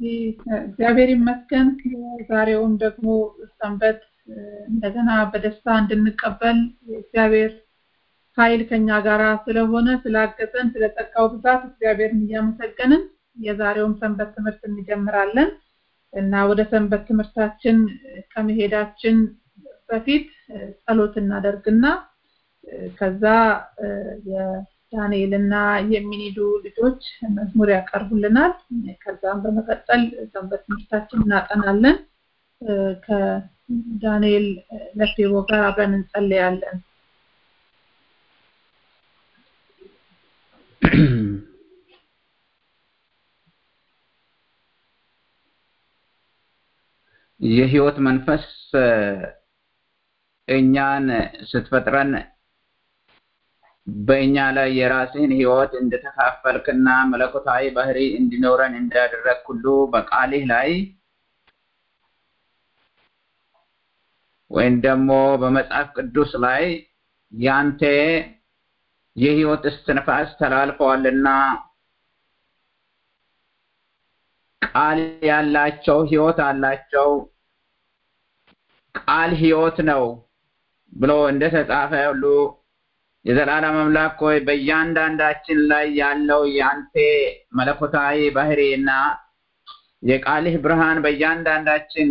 እንግዲህ እግዚአብሔር ይመስገን ዛሬውም ደግሞ ሰንበት እንደገና በደስታ እንድንቀበል እግዚአብሔር ኃይል ከኛ ጋር ስለሆነ ስላገዘን ስለጸጋው ብዛት እግዚአብሔርን እያመሰገንን የዛሬውን ሰንበት ትምህርት እንጀምራለን እና ወደ ሰንበት ትምህርታችን ከመሄዳችን በፊት ጸሎት እናደርግና ከዛ የዳንኤልና የሚኒዱ ልጆች መዝሙር ያቀርቡልናል ከዛም በመቀጠል ሰንበት ትምህርታችን እናጠናለን ከዳንኤል ለፌቦ ጋር አብረን እንጸልያለን የህይወት መንፈስ እኛን ስትፈጥረን በእኛ ላይ የራስህን ህይወት እንደተካፈልክና መለኮታዊ ባህሪ እንዲኖረን እንዳደረግ ሁሉ በቃልህ ላይ ወይም ደግሞ በመጽሐፍ ቅዱስ ላይ ያንተ የህይወት እስትንፋስ ተላልፈዋልና ቃል ያላቸው ህይወት አላቸው ቃል ህይወት ነው ብሎ እንደተጻፈ ሁሉ የዘላለም አምላክ ሆይ በእያንዳንዳችን ላይ ያለው የአንተ መለኮታዊ ባህሪና የቃልህ ብርሃን በእያንዳንዳችን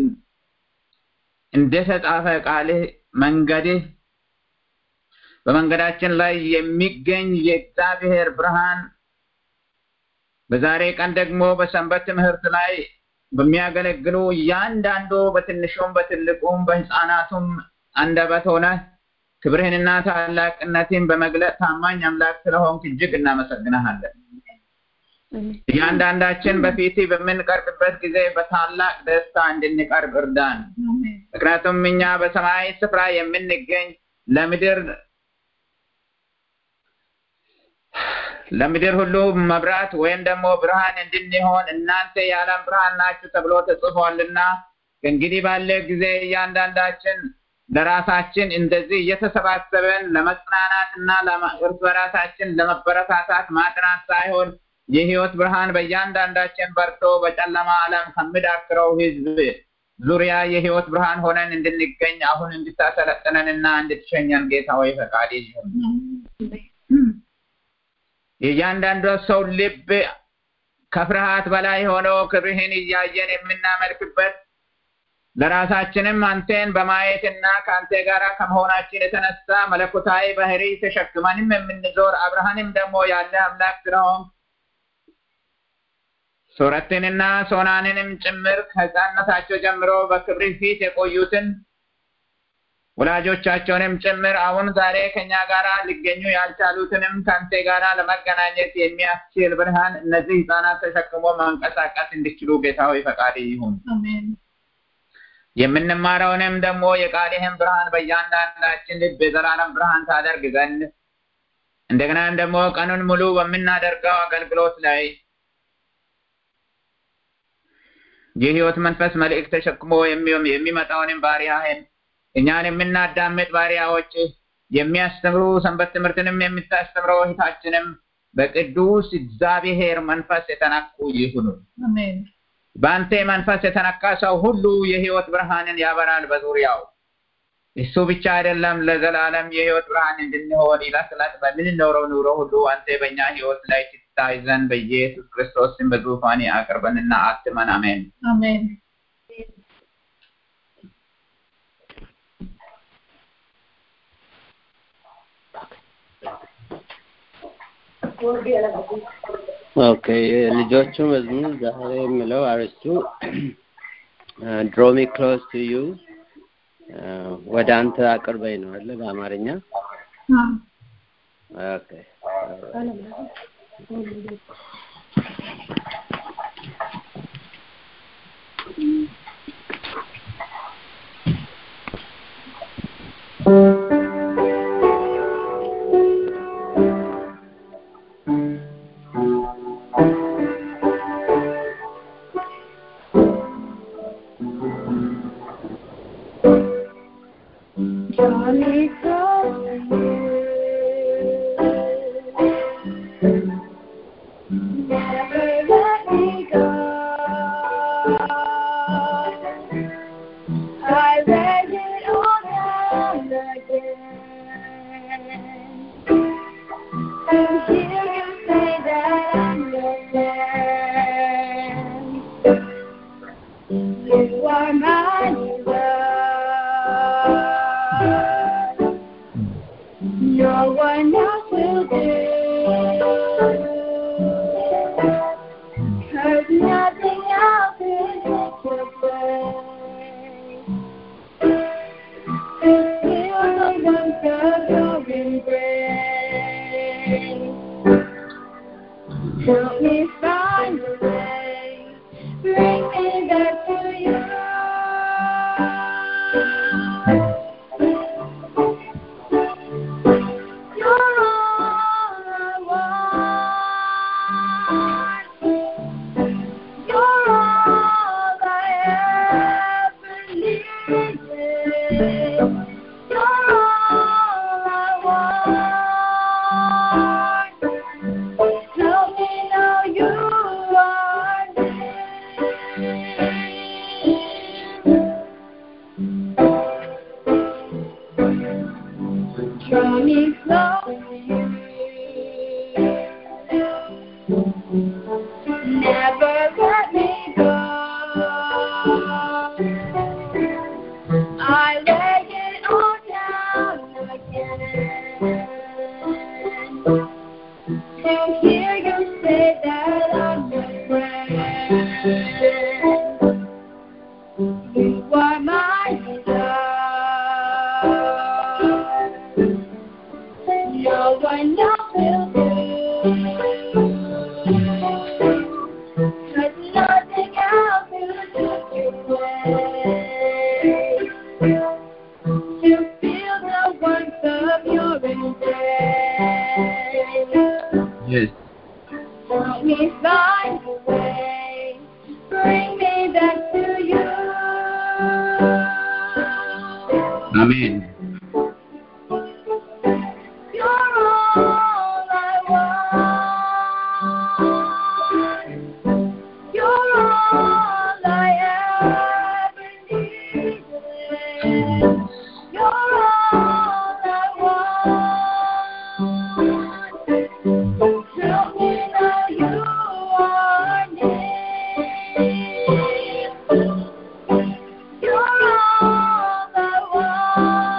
እንደተጻፈ ቃልህ መንገድህ በመንገዳችን ላይ የሚገኝ የእግዚአብሔር ብርሃን በዛሬ ቀን ደግሞ በሰንበት ትምህርት ላይ በሚያገለግሉ እያንዳንዱ በትንሹም በትልቁም በህፃናቱም አንደበት ሆነ ክብርህንና ታላቅነትን በመግለጥ ታማኝ አምላክ ስለሆንክ እጅግ እናመሰግናሃለን። እያንዳንዳችን በፊት በምንቀርብበት ጊዜ በታላቅ ደስታ እንድንቀርብ እርዳን። ምክንያቱም እኛ በሰማያዊ ስፍራ የምንገኝ ለምድር ለምድር ሁሉ መብራት ወይም ደግሞ ብርሃን እንድንሆን እናንተ የዓለም ብርሃን ናችሁ ተብሎ ተጽፏልና ከእንግዲህ ባለ ጊዜ እያንዳንዳችን ለራሳችን እንደዚህ እየተሰባሰበን ለመጽናናትና እርስ በራሳችን ለመበረታታት ማጥናት ሳይሆን የህይወት ብርሃን በእያንዳንዳችን በርቶ በጨለማ ዓለም ከሚዳክረው ህዝብ ዙሪያ የህይወት ብርሃን ሆነን እንድንገኝ አሁን እንድታሰለጥነንና እንድትሸኘን ጌታ ሆይ ፈቃድ ይሁን። የእያንዳንዱ ሰው ልብ ከፍርሃት በላይ ሆኖ ክብርህን እያየን የምናመልክበት ለራሳችንም አንተን በማየትና ከአንተ ጋር ከመሆናችን የተነሳ መለኮታዊ ባህሪ ተሸክመንም የምንዞር አብርሃንም ደግሞ ያለ አምላክ ስለሆን ሱረትንና ሶናንንም ጭምር ከህፃነታቸው ጀምሮ በክብር ፊት የቆዩትን ወላጆቻቸውንም ጭምር አሁን ዛሬ ከኛ ጋር ሊገኙ ያልቻሉትንም ከአንተ ጋር ለመገናኘት የሚያስችል ብርሃን እነዚህ ህፃናት ተሸክሞ መንቀሳቀስ እንዲችሉ ጌታ ሆይ ፈቃድ ይሁን። የምንማረውንም ደግሞ የቃልህን ብርሃን በእያንዳንዳችን ልብ የዘላለም ብርሃን ታደርግ ዘንድ እንደገናም ደግሞ ቀኑን ሙሉ በምናደርገው አገልግሎት ላይ የህይወት መንፈስ መልእክት ተሸክሞ የሚመጣውንም ባሪያህን እኛን የምናዳምጥ ባሪያዎች የሚያስተምሩ ሰንበት ትምህርትንም የምታስተምረው እህታችንም በቅዱስ እግዚአብሔር መንፈስ የተነኩ ይሁኑ። በአንተ መንፈስ የተነካ ሰው ሁሉ የህይወት ብርሃንን ያበራል በዙሪያው። እሱ ብቻ አይደለም፣ ለዘላለም የህይወት ብርሃን እንድንሆን ዕለት ዕለት በምንኖረው ኑሮ ሁሉ አንተ በእኛ ህይወት ላይ ትታይ ዘንድ በኢየሱስ ክርስቶስ ስም በዙፋኔ አቅርበንና አትመን። አሜን አሜን። ኦኬ ልጆቹ መዝሙር ዛሬ የሚለው አርስቱ ድሮሚ ክሎዝ ቱ ዩ ወደ አንተ አቅርበኝ ነው አለ በአማርኛ ኦኬ Johnny comes Never let me go. I read it all down again. To hear you say that I'm your man. You are my love. No one else will do. Cause nothing else will take your place. To feel the warmth of your embrace. Help me find a way. Bring me back to you. You're all I want. You're all I ever needed. You're all I want. Help me know you are near. Draw me close to you. Never let me go. I lay it all down again. To hear you say that I'm your friend. You are my love. No one else will do. Cause nothing else will take your place. To feel the warmth of your embrace. Yes. Help me find a way. Bring me back to you. Amen. You're all I want. You're all I ever needed. You're all I want. Help me know you are near. You're all I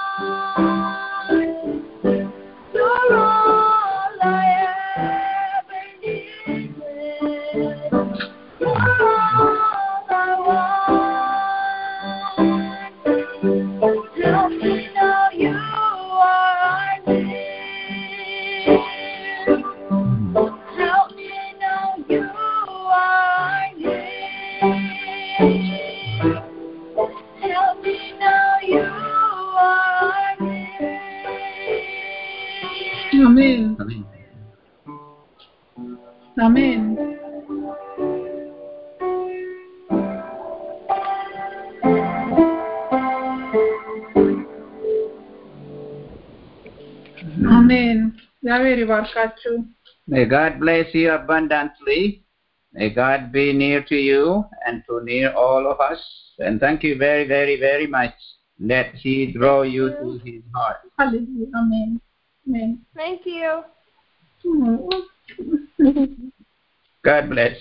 want. You're all I ever needed. You're all I want. Help me know you are near. Help me know you are near. Help me know you are near. አሜን አሜን። አሜን አሜን እግዚአብሔር ይባርካችሁ May God bless you abundantly. May God be near to you and to near all of us. And thank you very, very, very much. Let He draw you to His heart. ሃሌሉያ አሜን አሜን Thank you. God bless.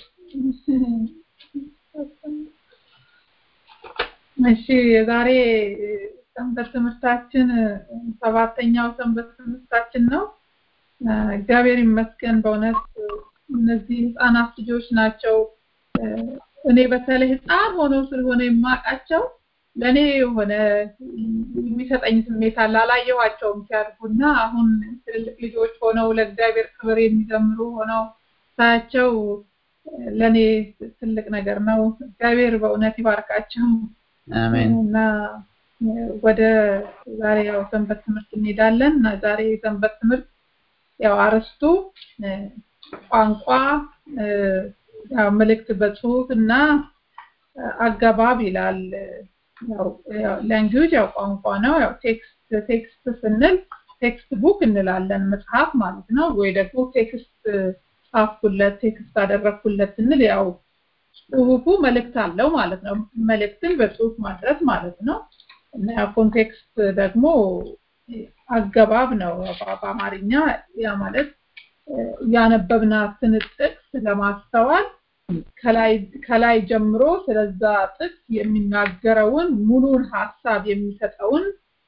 እሺ የዛሬ ሰንበት ትምህርታችን ሰባተኛው ሰንበት ትምህርታችን ነው እግዚአብሔር ይመስገን በእውነት እነዚህ ህፃናት ልጆች ናቸው እኔ በተለይ ህፃን ሆነው ስለሆነ የማውቃቸው ለእኔ የሆነ የሚሰጠኝ ስሜት አለ አላየኋቸውም ሲያድጉና አሁን ትልልቅ ልጆች ሆነው ለእግዚአብሔር ክብር የሚዘምሩ ሆነው ሳያቸው ለእኔ ትልቅ ነገር ነው እግዚአብሔር በእውነት ይባርካቸው Amen. እና ወደ ዛሬ ያው ሰንበት ትምህርት እንሄዳለን እና ዛሬ የሰንበት ትምህርት ያው አርስቱ ቋንቋ ያው መልእክት በጽሁፍ እና አገባብ ይላል ያው ላንጉዌጅ ያው ቋንቋ ነው ያው ቴክስት ቴክስት ስንል ቴክስት ቡክ እንላለን መጽሐፍ ማለት ነው ወይ ደግሞ ቴክስት ጻፍኩለት ቴክስት አደረግኩለት ስንል ያው ጽሁፉ መልእክት አለው ማለት ነው። መልእክትን በጽሁፍ ማድረስ ማለት ነው እና ኮንቴክስት ደግሞ አገባብ ነው በአማርኛ ያ ማለት ያነበብናትን ጥቅስ ለማስተዋል ከላይ ከላይ ጀምሮ ስለዛ ጥቅስ የሚናገረውን ሙሉን ሀሳብ የሚሰጠውን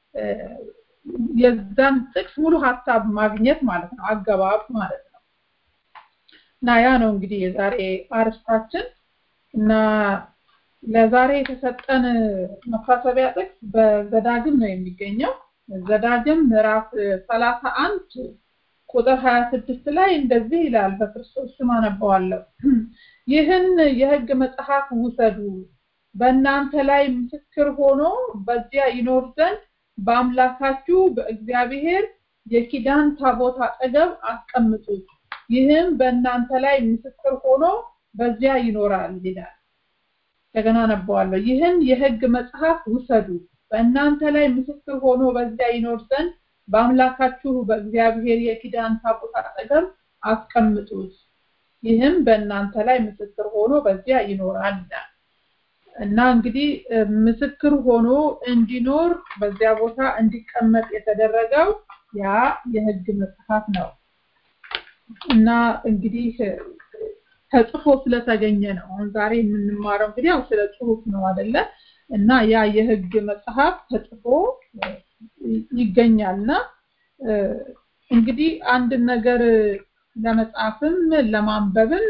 የዛን ጥቅስ ሙሉ ሀሳብ ማግኘት ማለት ነው አገባብ ማለት ነው እና ያ ነው እንግዲህ የዛሬ አርስታችን እና ለዛሬ የተሰጠን መታሰቢያ ጥቅስ በዘዳግም ነው የሚገኘው ዘዳግም ምዕራፍ ሰላሳ አንድ ቁጥር 26 ላይ እንደዚህ ይላል በክርስቶስ ስም አነበዋለሁ ይህን የህግ መጽሐፍ ውሰዱ በእናንተ ላይ ምስክር ሆኖ በዚያ ይኖር ዘንድ በአምላካችሁ በእግዚአብሔር የኪዳን ታቦት አጠገብ አስቀምጡት ይህም በእናንተ ላይ ምስክር ሆኖ በዚያ ይኖራል ይላል እንደገና አነበዋለሁ ይህን የህግ መጽሐፍ ውሰዱ በእናንተ ላይ ምስክር ሆኖ በዚያ ይኖር ዘንድ በአምላካችሁ በእግዚአብሔር የኪዳን ታቦት አጠገብ አስቀምጡት ይህም በእናንተ ላይ ምስክር ሆኖ በዚያ ይኖራል እና እንግዲህ ምስክር ሆኖ እንዲኖር በዚያ ቦታ እንዲቀመጥ የተደረገው ያ የህግ መጽሐፍ ነው እና እንግዲህ ተጽፎ ስለተገኘ ነው አሁን ዛሬ የምንማረው እንግዲህ ያው ስለ ጽሁፍ ነው አይደለ እና ያ የህግ መጽሐፍ ተጽፎ ይገኛልና እንግዲህ አንድ ነገር ለመጻፍም ለማንበብም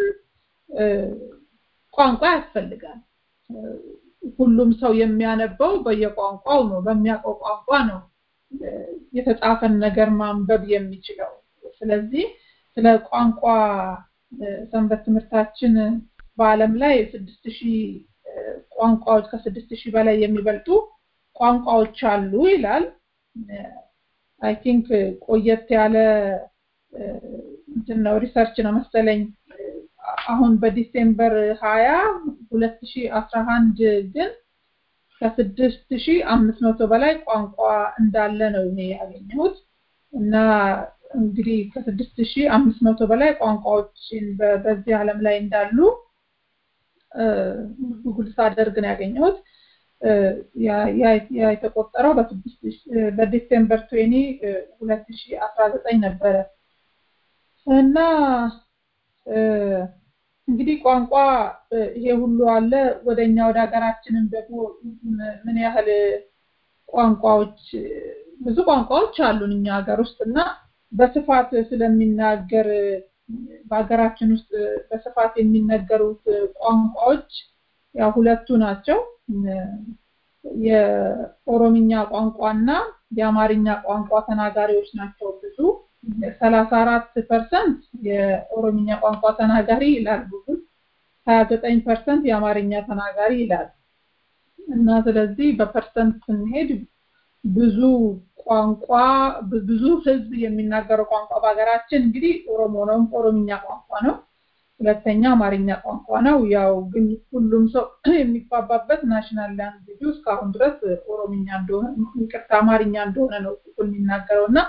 ቋንቋ ያስፈልጋል ሁሉም ሰው የሚያነበው በየቋንቋው ነው በሚያውቀው ቋንቋ ነው የተጻፈን ነገር ማንበብ የሚችለው ስለዚህ ስለ ቋንቋ ሰንበት ትምህርታችን በአለም ላይ ስድስት ሺህ ቋንቋዎች ከስድስት ሺህ በላይ የሚበልጡ ቋንቋዎች አሉ ይላል አይ ቲንክ ቆየት ያለ እንትን ነው ሪሰርች ነው መሰለኝ አሁን በዲሴምበር 20 2011 ግን ከስድስት ሺህ አምስት መቶ በላይ ቋንቋ እንዳለ ነው እኔ ያገኘሁት እና እንግዲህ ከስድስት ሺህ አምስት መቶ በላይ ቋንቋዎችን በዚህ ዓለም ላይ እንዳሉ ጉግል ሳደርግ ነው ያገኘሁት ያ የተቆጠረው በዲሴምበር 20 2019 ነበረ እና እንግዲህ ቋንቋ ይሄ ሁሉ አለ ወደኛ ወደ ሀገራችንም ደግሞ ምን ያህል ቋንቋዎች ብዙ ቋንቋዎች አሉን እኛ ሀገር ውስጥ እና በስፋት ስለሚናገር በሀገራችን ውስጥ በስፋት የሚነገሩት ቋንቋዎች ያው ሁለቱ ናቸው የኦሮምኛ ቋንቋና የአማርኛ ቋንቋ ተናጋሪዎች ናቸው ብዙ ሰላሳ አራት ፐርሰንት የኦሮምኛ ቋንቋ ተናጋሪ ይላል ጉግል ሀያ ዘጠኝ ፐርሰንት የአማርኛ ተናጋሪ ይላል እና ስለዚህ በፐርሰንት ስንሄድ ብዙ ቋንቋ ብዙ ህዝብ የሚናገረው ቋንቋ በሀገራችን እንግዲህ ኦሮሞ ነው ኦሮምኛ ቋንቋ ነው ሁለተኛ አማርኛ ቋንቋ ነው ያው ግን ሁሉም ሰው የሚግባባበት ናሽናል ላንጉጅ እስካሁን ድረስ ኦሮምኛ እንደሆነ ይቅርታ አማርኛ እንደሆነ ነው የሚናገረው እና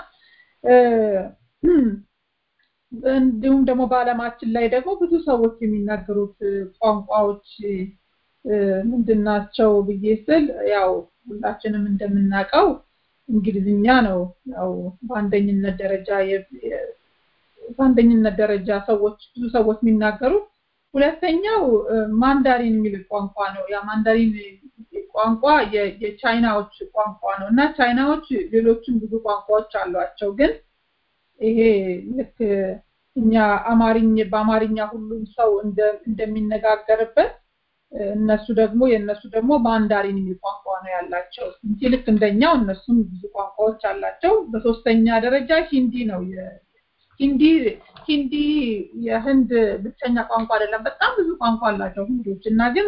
እንዲሁም ደግሞ በአለማችን ላይ ደግሞ ብዙ ሰዎች የሚናገሩት ቋንቋዎች ምንድናቸው ብዬ ስል ያው ሁላችንም እንደምናውቀው እንግሊዝኛ ነው ያው በአንደኝነት ደረጃ በአንደኝነት ደረጃ ሰዎች ብዙ ሰዎች የሚናገሩት ሁለተኛው ማንዳሪን የሚል ቋንቋ ነው ያ ማንዳሪን ቋንቋ የቻይናዎች ቋንቋ ነው እና ቻይናዎች ሌሎችም ብዙ ቋንቋዎች አሏቸው ግን ይሄ ልክ እኛ አማርኛ በአማርኛ ሁሉም ሰው እንደሚነጋገርበት እነሱ ደግሞ የእነሱ ደግሞ ማንዳሪን የሚል ቋንቋ ነው ያላቸው እንጂ ልክ እንደኛው እነሱም ብዙ ቋንቋዎች አላቸው በሶስተኛ ደረጃ ሂንዲ ነው ሂንዲ ሂንዲ የህንድ ብቸኛ ቋንቋ አይደለም በጣም ብዙ ቋንቋ አላቸው ህንዶች እና ግን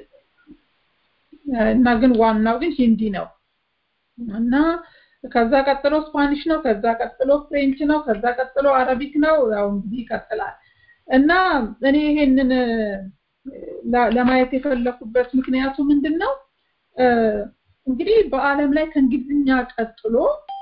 እና ግን ዋናው ግን ሂንዲ ነው እና ከዛ ቀጥሎ ስፓኒሽ ነው ከዛ ቀጥሎ ፍሬንች ነው ከዛ ቀጥሎ አረቢክ ነው ያው እንግዲህ ይቀጥላል እና እኔ ይሄንን ለማየት የፈለኩበት ምክንያቱ ምንድን ነው እንግዲህ በአለም ላይ ከእንግሊዝኛ ቀጥሎ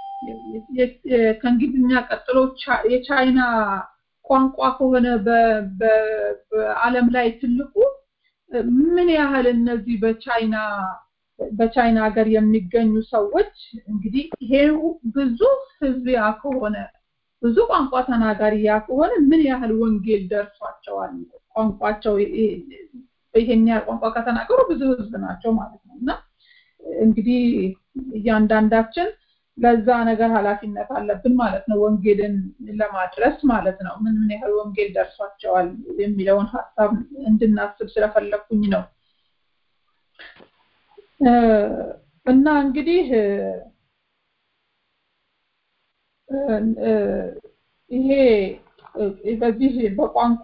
ከእንግሊዝኛ ቀጥሎ የቻይና ቋንቋ ከሆነ በአለም ላይ ትልቁ ምን ያህል እነዚህ በቻይና በቻይና ሀገር የሚገኙ ሰዎች እንግዲህ ይሄ ብዙ ህዝብ ያ ከሆነ ብዙ ቋንቋ ተናጋሪ ያ ከሆነ ምን ያህል ወንጌል ደርሷቸዋል ቋንቋቸው ይሄን ያህል ቋንቋ ከተናገሩ ብዙ ህዝብ ናቸው ማለት ነው እና እንግዲህ እያንዳንዳችን ለዛ ነገር ኃላፊነት አለብን ማለት ነው ወንጌልን ለማድረስ ማለት ነው ምን ምን ያህል ወንጌል ደርሷቸዋል የሚለውን ሀሳብ እንድናስብ ስለፈለኩኝ ነው እና እንግዲህ ይሄ በዚህ በቋንቋ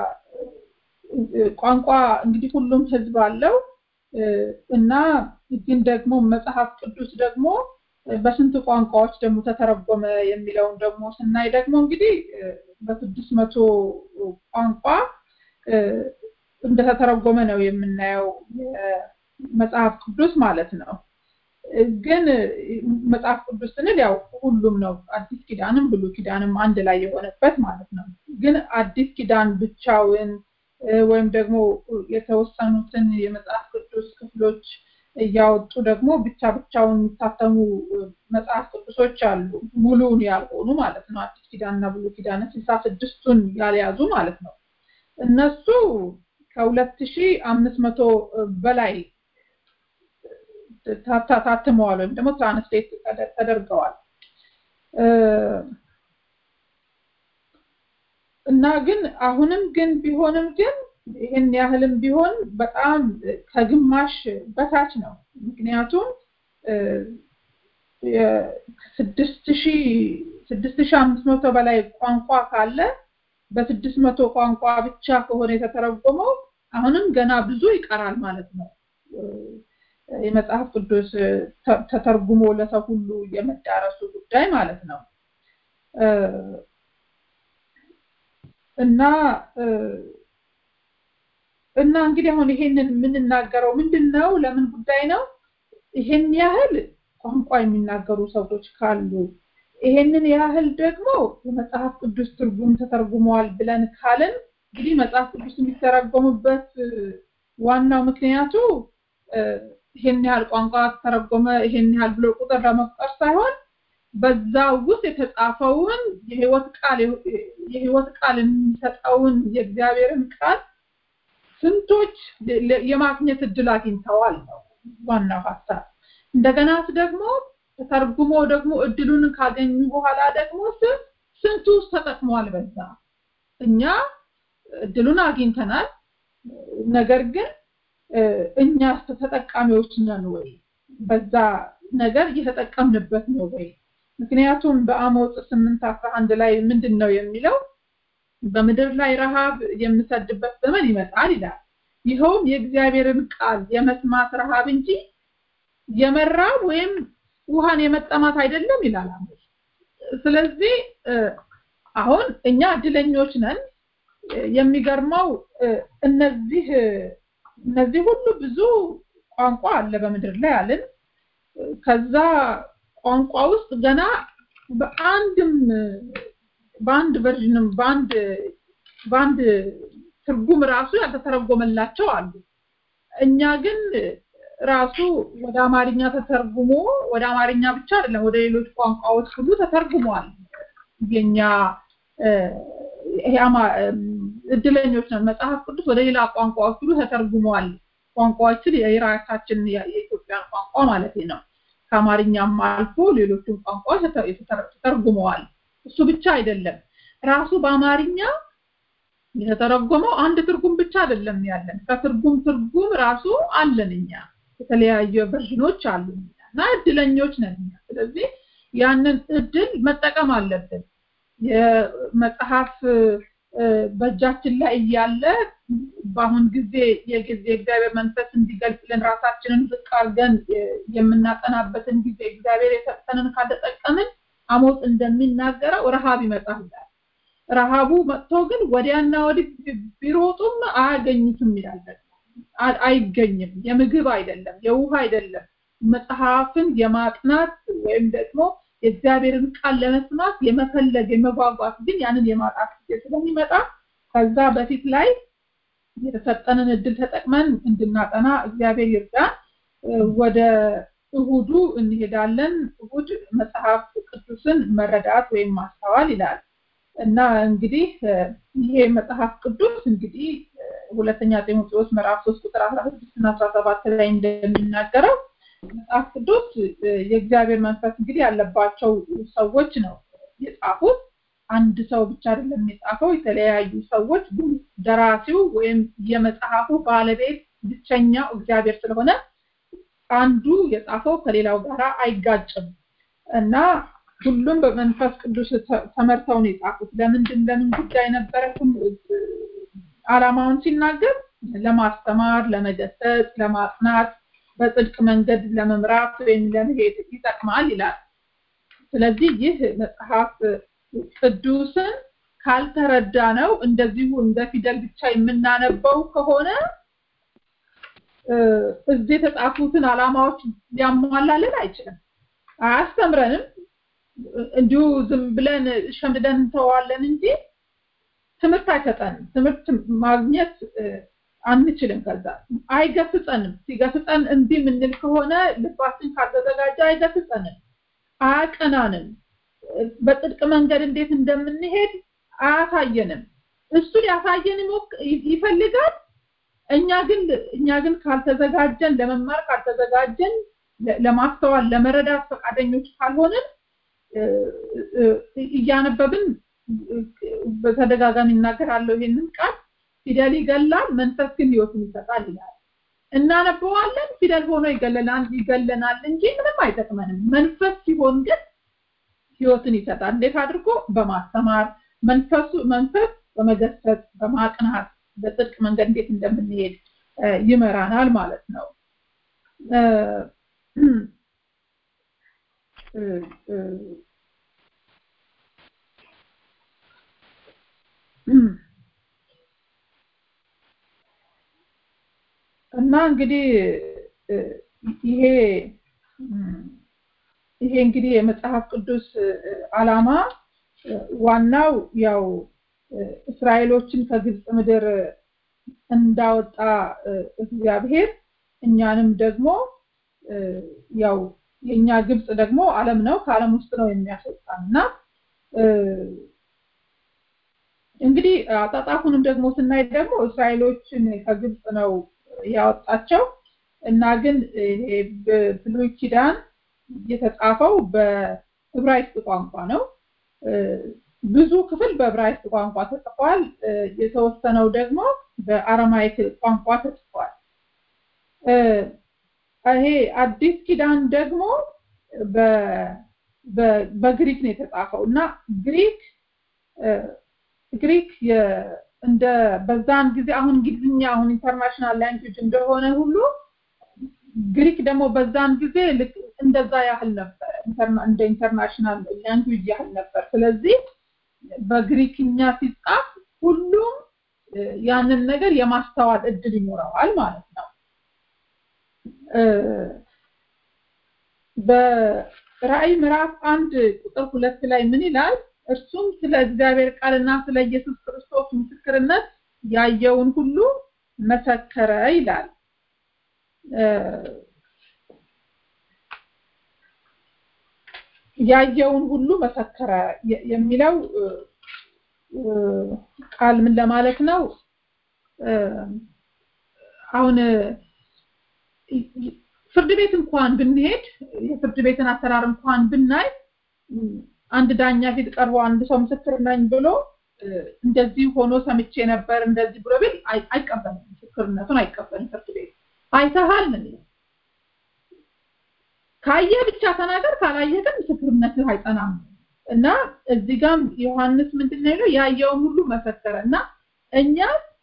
ቋንቋ እንግዲህ ሁሉም ህዝብ አለው እና ግን ደግሞ መጽሐፍ ቅዱስ ደግሞ በስንት ቋንቋዎች ደግሞ ተተረጎመ የሚለውን ደግሞ ስናይ ደግሞ እንግዲህ በስድስት መቶ ቋንቋ እንደተተረጎመ ነው የምናየው መጽሐፍ ቅዱስ ማለት ነው ግን መጽሐፍ ቅዱስ ስንል ያው ሁሉም ነው አዲስ ኪዳንም ብሉ ኪዳንም አንድ ላይ የሆነበት ማለት ነው ግን አዲስ ኪዳን ብቻውን ወይም ደግሞ የተወሰኑትን የመጽሐፍ ቅዱስ ክፍሎች እያወጡ ደግሞ ብቻ ብቻውን የሚታተሙ መጽሐፍ ቅዱሶች አሉ ሙሉውን ያልሆኑ ማለት ነው አዲስ ኪዳንና ብሉ ኪዳን ስልሳ ስድስቱን ያልያዙ ማለት ነው እነሱ ከሁለት ሺህ አምስት መቶ በላይ ታትመዋል ወይም ደግሞ ትራንስሌት ተደርገዋል እና ግን አሁንም ግን ቢሆንም ግን ይህን ያህልም ቢሆን በጣም ከግማሽ በታች ነው ምክንያቱም ስድስት ሺህ ስድስት ሺህ አምስት መቶ በላይ ቋንቋ ካለ በስድስት መቶ ቋንቋ ብቻ ከሆነ የተተረጎመው አሁንም ገና ብዙ ይቀራል ማለት ነው የመጽሐፍ ቅዱስ ተተርጉሞ ለሰው ሁሉ የመዳረሱ ጉዳይ ማለት ነው እና እና እንግዲህ አሁን ይሄንን የምንናገረው ምንድን ነው ለምን ጉዳይ ነው ይሄን ያህል ቋንቋ የሚናገሩ ሰዎች ካሉ ይሄንን ያህል ደግሞ የመጽሐፍ ቅዱስ ትርጉም ተተርጉመዋል ብለን ካልን እንግዲህ መጽሐፍ ቅዱስ የሚተረጎሙበት ዋናው ምክንያቱ ይሄን ያህል ቋንቋ ተረጎመ ይሄን ያህል ብሎ ቁጥር ለመፍጠር ሳይሆን በዛ ውስጥ የተጻፈውን የህይወት ቃል የህይወት ቃል የሚሰጠውን የእግዚአብሔርን ቃል ስንቶች የማግኘት እድል አግኝተዋል ነው ዋናው ሀሳብ እንደገናስ ደግሞ ተተርጉሞ ደግሞ እድሉን ካገኙ በኋላ ደግሞ ስንቱ ውስጥ ተጠቅመዋል በዛ እኛ እድሉን አግኝተናል ነገር ግን እኛ ተጠቃሚዎች ነን ወይ በዛ ነገር እየተጠቀምንበት ነው ወይ ምክንያቱም በአሞጽ ስምንት አስራ አንድ ላይ ምንድን ነው የሚለው በምድር ላይ ረሃብ የምሰድበት ዘመን ይመጣል ይላል ይኸውም የእግዚአብሔርን ቃል የመስማት ረሃብ እንጂ የመራብ ወይም ውሃን የመጠማት አይደለም ይላል ስለዚህ አሁን እኛ እድለኞች ነን የሚገርመው እነዚህ እነዚህ ሁሉ ብዙ ቋንቋ አለ በምድር ላይ አለን ከዛ ቋንቋ ውስጥ ገና በአንድም በአንድ ቨርዥንም በአንድ በአንድ ትርጉም ራሱ ያልተተረጎመላቸው አሉ እኛ ግን ራሱ ወደ አማርኛ ተተርጉሞ ወደ አማርኛ ብቻ አይደለም ወደ ሌሎች ቋንቋዎች ሁሉ ተተርጉሟል የኛ እድለኞች ነን መጽሐፍ ቅዱስ ወደ ሌላ ቋንቋዎች ሁሉ ተተርጉመዋል ቋንቋዎችን የራሳችን የኢትዮጵያን ቋንቋ ማለት ነው ከአማርኛም አልፎ ሌሎችን ቋንቋዎች ተተርጉመዋል እሱ ብቻ አይደለም ራሱ በአማርኛ የተተረጎመው አንድ ትርጉም ብቻ አይደለም ያለን ከትርጉም ትርጉም ራሱ አለን እኛ የተለያዩ ቨርዥኖች አሉ እና እድለኞች ነን ስለዚህ ያንን እድል መጠቀም አለብን የመጽሐፍ በእጃችን ላይ እያለ በአሁን ጊዜ የጊዜ እግዚአብሔር መንፈስ እንዲገልጽልን ራሳችንን ዝቅ አድርገን የምናጠናበትን ጊዜ እግዚአብሔር የሰጠንን ካልተጠቀምን አሞጽ እንደሚናገረው ረሃብ ይመጣል ረሃቡ መጥቶ ግን ወዲያና ወዲህ ቢሮጡም አያገኙትም ይላል አይገኝም የምግብ አይደለም የውሃ አይደለም መጽሐፍን የማጥናት ወይም ደግሞ የእግዚአብሔርን ቃል ለመስማት የመፈለግ የመጓጓት ግን ያንን የማጣት ጊዜ ስለሚመጣ ከዛ በፊት ላይ የተሰጠንን እድል ተጠቅመን እንድናጠና እግዚአብሔር ይርዳን። ወደ እሁዱ እንሄዳለን። እሁድ መጽሐፍ ቅዱስን መረዳት ወይም ማስተዋል ይላል እና እንግዲህ ይሄ መጽሐፍ ቅዱስ እንግዲህ ሁለተኛ ጢሞቴዎስ ምዕራፍ 3 ቁጥር 16 እና 17 ላይ እንደሚናገረው መጽሐፍ ቅዱስ የእግዚአብሔር መንፈስ እንግዲህ ያለባቸው ሰዎች ነው የጻፉት። አንድ ሰው ብቻ አይደለም የጻፈው፣ የተለያዩ ሰዎች ግን ደራሲው ወይም የመጽሐፉ ባለቤት ብቸኛው እግዚአብሔር ስለሆነ አንዱ የጻፈው ከሌላው ጋር አይጋጭም እና ሁሉም በመንፈስ ቅዱስ ተመርተው ነው የጻፉት። ለምንድን ለምን ጉዳይ ነበረ? ዓላማውን ሲናገር ለማስተማር፣ ለመገሰጽ፣ ለማጽናት፣ በጽድቅ መንገድ ለመምራት ወይም ለመሄድ ይጠቅማል ይላል። ስለዚህ ይህ መጽሐፍ ቅዱስን ካልተረዳ ነው እንደዚሁ እንደ ፊደል ብቻ የምናነበው ከሆነ እዚህ የተጻፉትን ዓላማዎች ሊያሟላልን አይችልም፣ አያስተምረንም። እንዲሁ ዝም ብለን ሸምድደን እንተዋለን እንጂ ትምህርት አይሰጠንም። ትምህርት ማግኘት አንችልም። ከዛ አይገስጸንም። ሲገስጸን እምቢ የምንል ከሆነ ልባችን ካልተዘጋጀ አይገስጸንም፣ አያቀናንም። በጽድቅ መንገድ እንዴት እንደምንሄድ አያሳየንም። እሱ ሊያሳየን ይፈልጋል። እኛ ግን እኛ ግን ካልተዘጋጀን ለመማር ካልተዘጋጀን ለማስተዋል ለመረዳት ፈቃደኞች ካልሆንን እያነበብን በተደጋጋሚ እናገራለሁ ይሄንን ቃል ፊደል ይገላል፣ መንፈስ ግን ህይወትን ይሰጣል ይላል። እናነበዋለን፣ ፊደል ሆኖ ይገለናል ይገለናል እንጂ ምንም አይጠቅመንም። መንፈስ ሲሆን ግን ህይወትን ይሰጣል። እንዴት አድርጎ? በማስተማር መንፈሱ መንፈስ በመገሰጽ በማቅናት በጽድቅ መንገድ እንዴት እንደምንሄድ ይመራናል ማለት ነው። እና እንግዲህ ይሄ ይሄ እንግዲህ የመጽሐፍ ቅዱስ ዓላማ ዋናው ያው እስራኤሎችን ከግብፅ ምድር እንዳወጣ እግዚአብሔር እኛንም ደግሞ ያው የኛ ግብፅ ደግሞ ዓለም ነው ከዓለም ውስጥ ነው የሚያስወጣን እና እንግዲህ አጣጣፉንም ደግሞ ስናይ ደግሞ እስራኤሎችን ከግብፅ ነው ያወጣቸው እና ግን ብሉይ ኪዳን የተጻፈው በዕብራይስጥ ቋንቋ ነው። ብዙ ክፍል በዕብራይስጥ ቋንቋ ተጽፏል። የተወሰነው ደግሞ በአረማይክ ቋንቋ ተጽፏል። ይሄ አዲስ ኪዳን ደግሞ በግሪክ ነው የተጻፈው እና ግሪክ ግሪክ እንደ በዛን ጊዜ አሁን እንግሊዝኛ አሁን ኢንተርናሽናል ላንጉጅ እንደሆነ ሁሉ ግሪክ ደግሞ በዛን ጊዜ ልክ እንደዛ ያህል ነበር እንደ ኢንተርናሽናል ላንጉጅ ያህል ነበር ስለዚህ በግሪክኛ ሲጻፍ ሁሉም ያንን ነገር የማስተዋል እድል ይኖረዋል ማለት ነው በራእይ ምዕራፍ አንድ ቁጥር ሁለት ላይ ምን ይላል እርሱም ስለ እግዚአብሔር ቃልና ስለ ኢየሱስ ክርስቶስ ምስክርነት ያየውን ሁሉ መሰከረ ይላል ያየውን ሁሉ መሰከረ የሚለው ቃል ምን ለማለት ነው አሁን ፍርድ ቤት እንኳን ብንሄድ የፍርድ ቤትን አሰራር እንኳን ብናይ አንድ ዳኛ ፊት ቀርቦ አንድ ሰው ምስክር ነኝ ብሎ እንደዚህ ሆኖ ሰምቼ ነበር እንደዚህ ብሎ ቢል አይቀበልም ምስክርነቱን አይቀበልም ፍርድ ቤት አይተሃል ምን ካየ ብቻ ተናገር ካላየ ግን ምስክርነትህ አይጸናም እና እዚህ ጋም ዮሐንስ ምንድነው ያለው ያየውን ሁሉ መሰከረ እና እኛ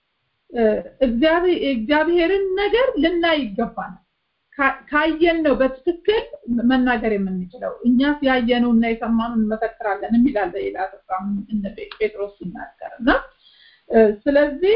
እግዚአብሔርን ነገር ልናይ ይገባናል ካየን ነው በትክክል መናገር የምንችለው እኛስ ያየነው እና የሰማነው እንመሰክራለን የሚላል ሌላ ስፍራ እነ ጴጥሮስ ሲናገር እና ስለዚህ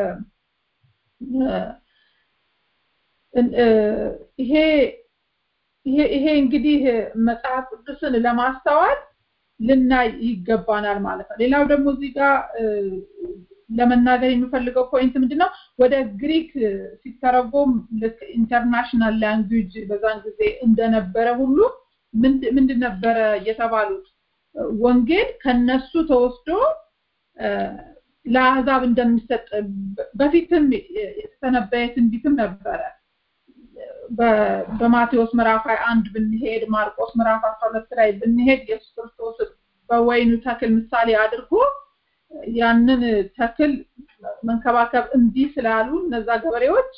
ይሄ ይሄ እንግዲህ መጽሐፍ ቅዱስን ለማስተዋል ልናይ ይገባናል ማለት ነው ሌላው ደግሞ እዚህ ጋር ለመናገር የሚፈልገው ፖይንት ምንድነው? ወደ ግሪክ ሲተረጎም ልክ ኢንተርናሽናል ላንጉጅ በዛን ጊዜ እንደነበረ ሁሉ ምንድን ነበረ የተባሉት? ወንጌል ከነሱ ተወስዶ ለአሕዛብ እንደሚሰጥ በፊትም የተተነበየ ትንቢትም ነበረ። በማቴዎስ ምዕራፍ 21 ብንሄድ ማርቆስ ምዕራፍ 12 ላይ ብንሄድ ኢየሱስ ክርስቶስ በወይኑ ተክል ምሳሌ አድርጎ ያንን ተክል መንከባከብ እምቢ ስላሉ እነዛ ገበሬዎች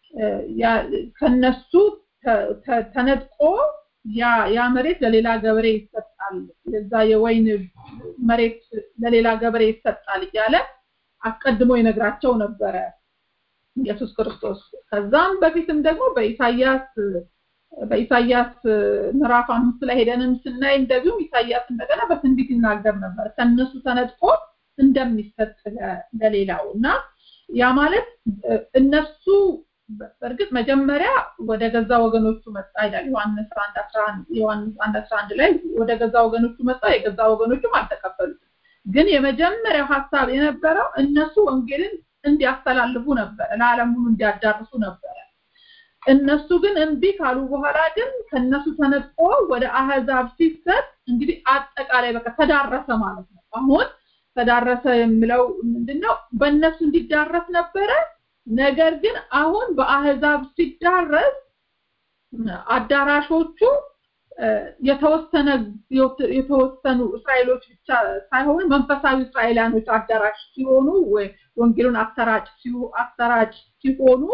ከነሱ ተነጥቆ ያ ያ መሬት ለሌላ ገበሬ ይሰጣል፣ የዛ የወይን መሬት ለሌላ ገበሬ ይሰጣል እያለ አስቀድሞ ይነግራቸው ነበረ ኢየሱስ ክርስቶስ። ከዛም በፊትም ደግሞ በኢሳያስ በኢሳያስ ምዕራፍ አምስት ላይ ሄደንም ስናይ እንደዚሁም ኢሳያስ እንደገና በትንቢት ይናገር ነበር ከነሱ ተነጥቆ እንደሚሰጥ ለሌላው እና ያ ማለት እነሱ በእርግጥ መጀመሪያ ወደ ገዛ ወገኖቹ መጣ ይላል ዮሐንስ 1 11 ዮሐንስ 1 11 ላይ ወደ ገዛ ወገኖቹ መጣ የገዛ ወገኖቹም አልተቀበሉትም ግን የመጀመሪያው ሀሳብ የነበረው እነሱ ወንጌልን እንዲያስተላልፉ ነበር ለዓለም ሁሉ እንዲያዳርሱ ነበረ እነሱ ግን እምቢ ካሉ በኋላ ግን ከነሱ ተነጥቆ ወደ አህዛብ ሲሰጥ እንግዲህ አጠቃላይ በቃ ተዳረሰ ማለት ነው አሁን ተዳረሰ የሚለው ምንድነው በእነሱ እንዲዳረስ ነበረ ነገር ግን አሁን በአህዛብ ሲዳረስ አዳራሾቹ የተወሰነ የተወሰኑ እስራኤሎች ብቻ ሳይሆኑ መንፈሳዊ እስራኤላኖች አዳራሽ ሲሆኑ ወንጌሉን አሰራጭ አሰራጭ ሲሆኑ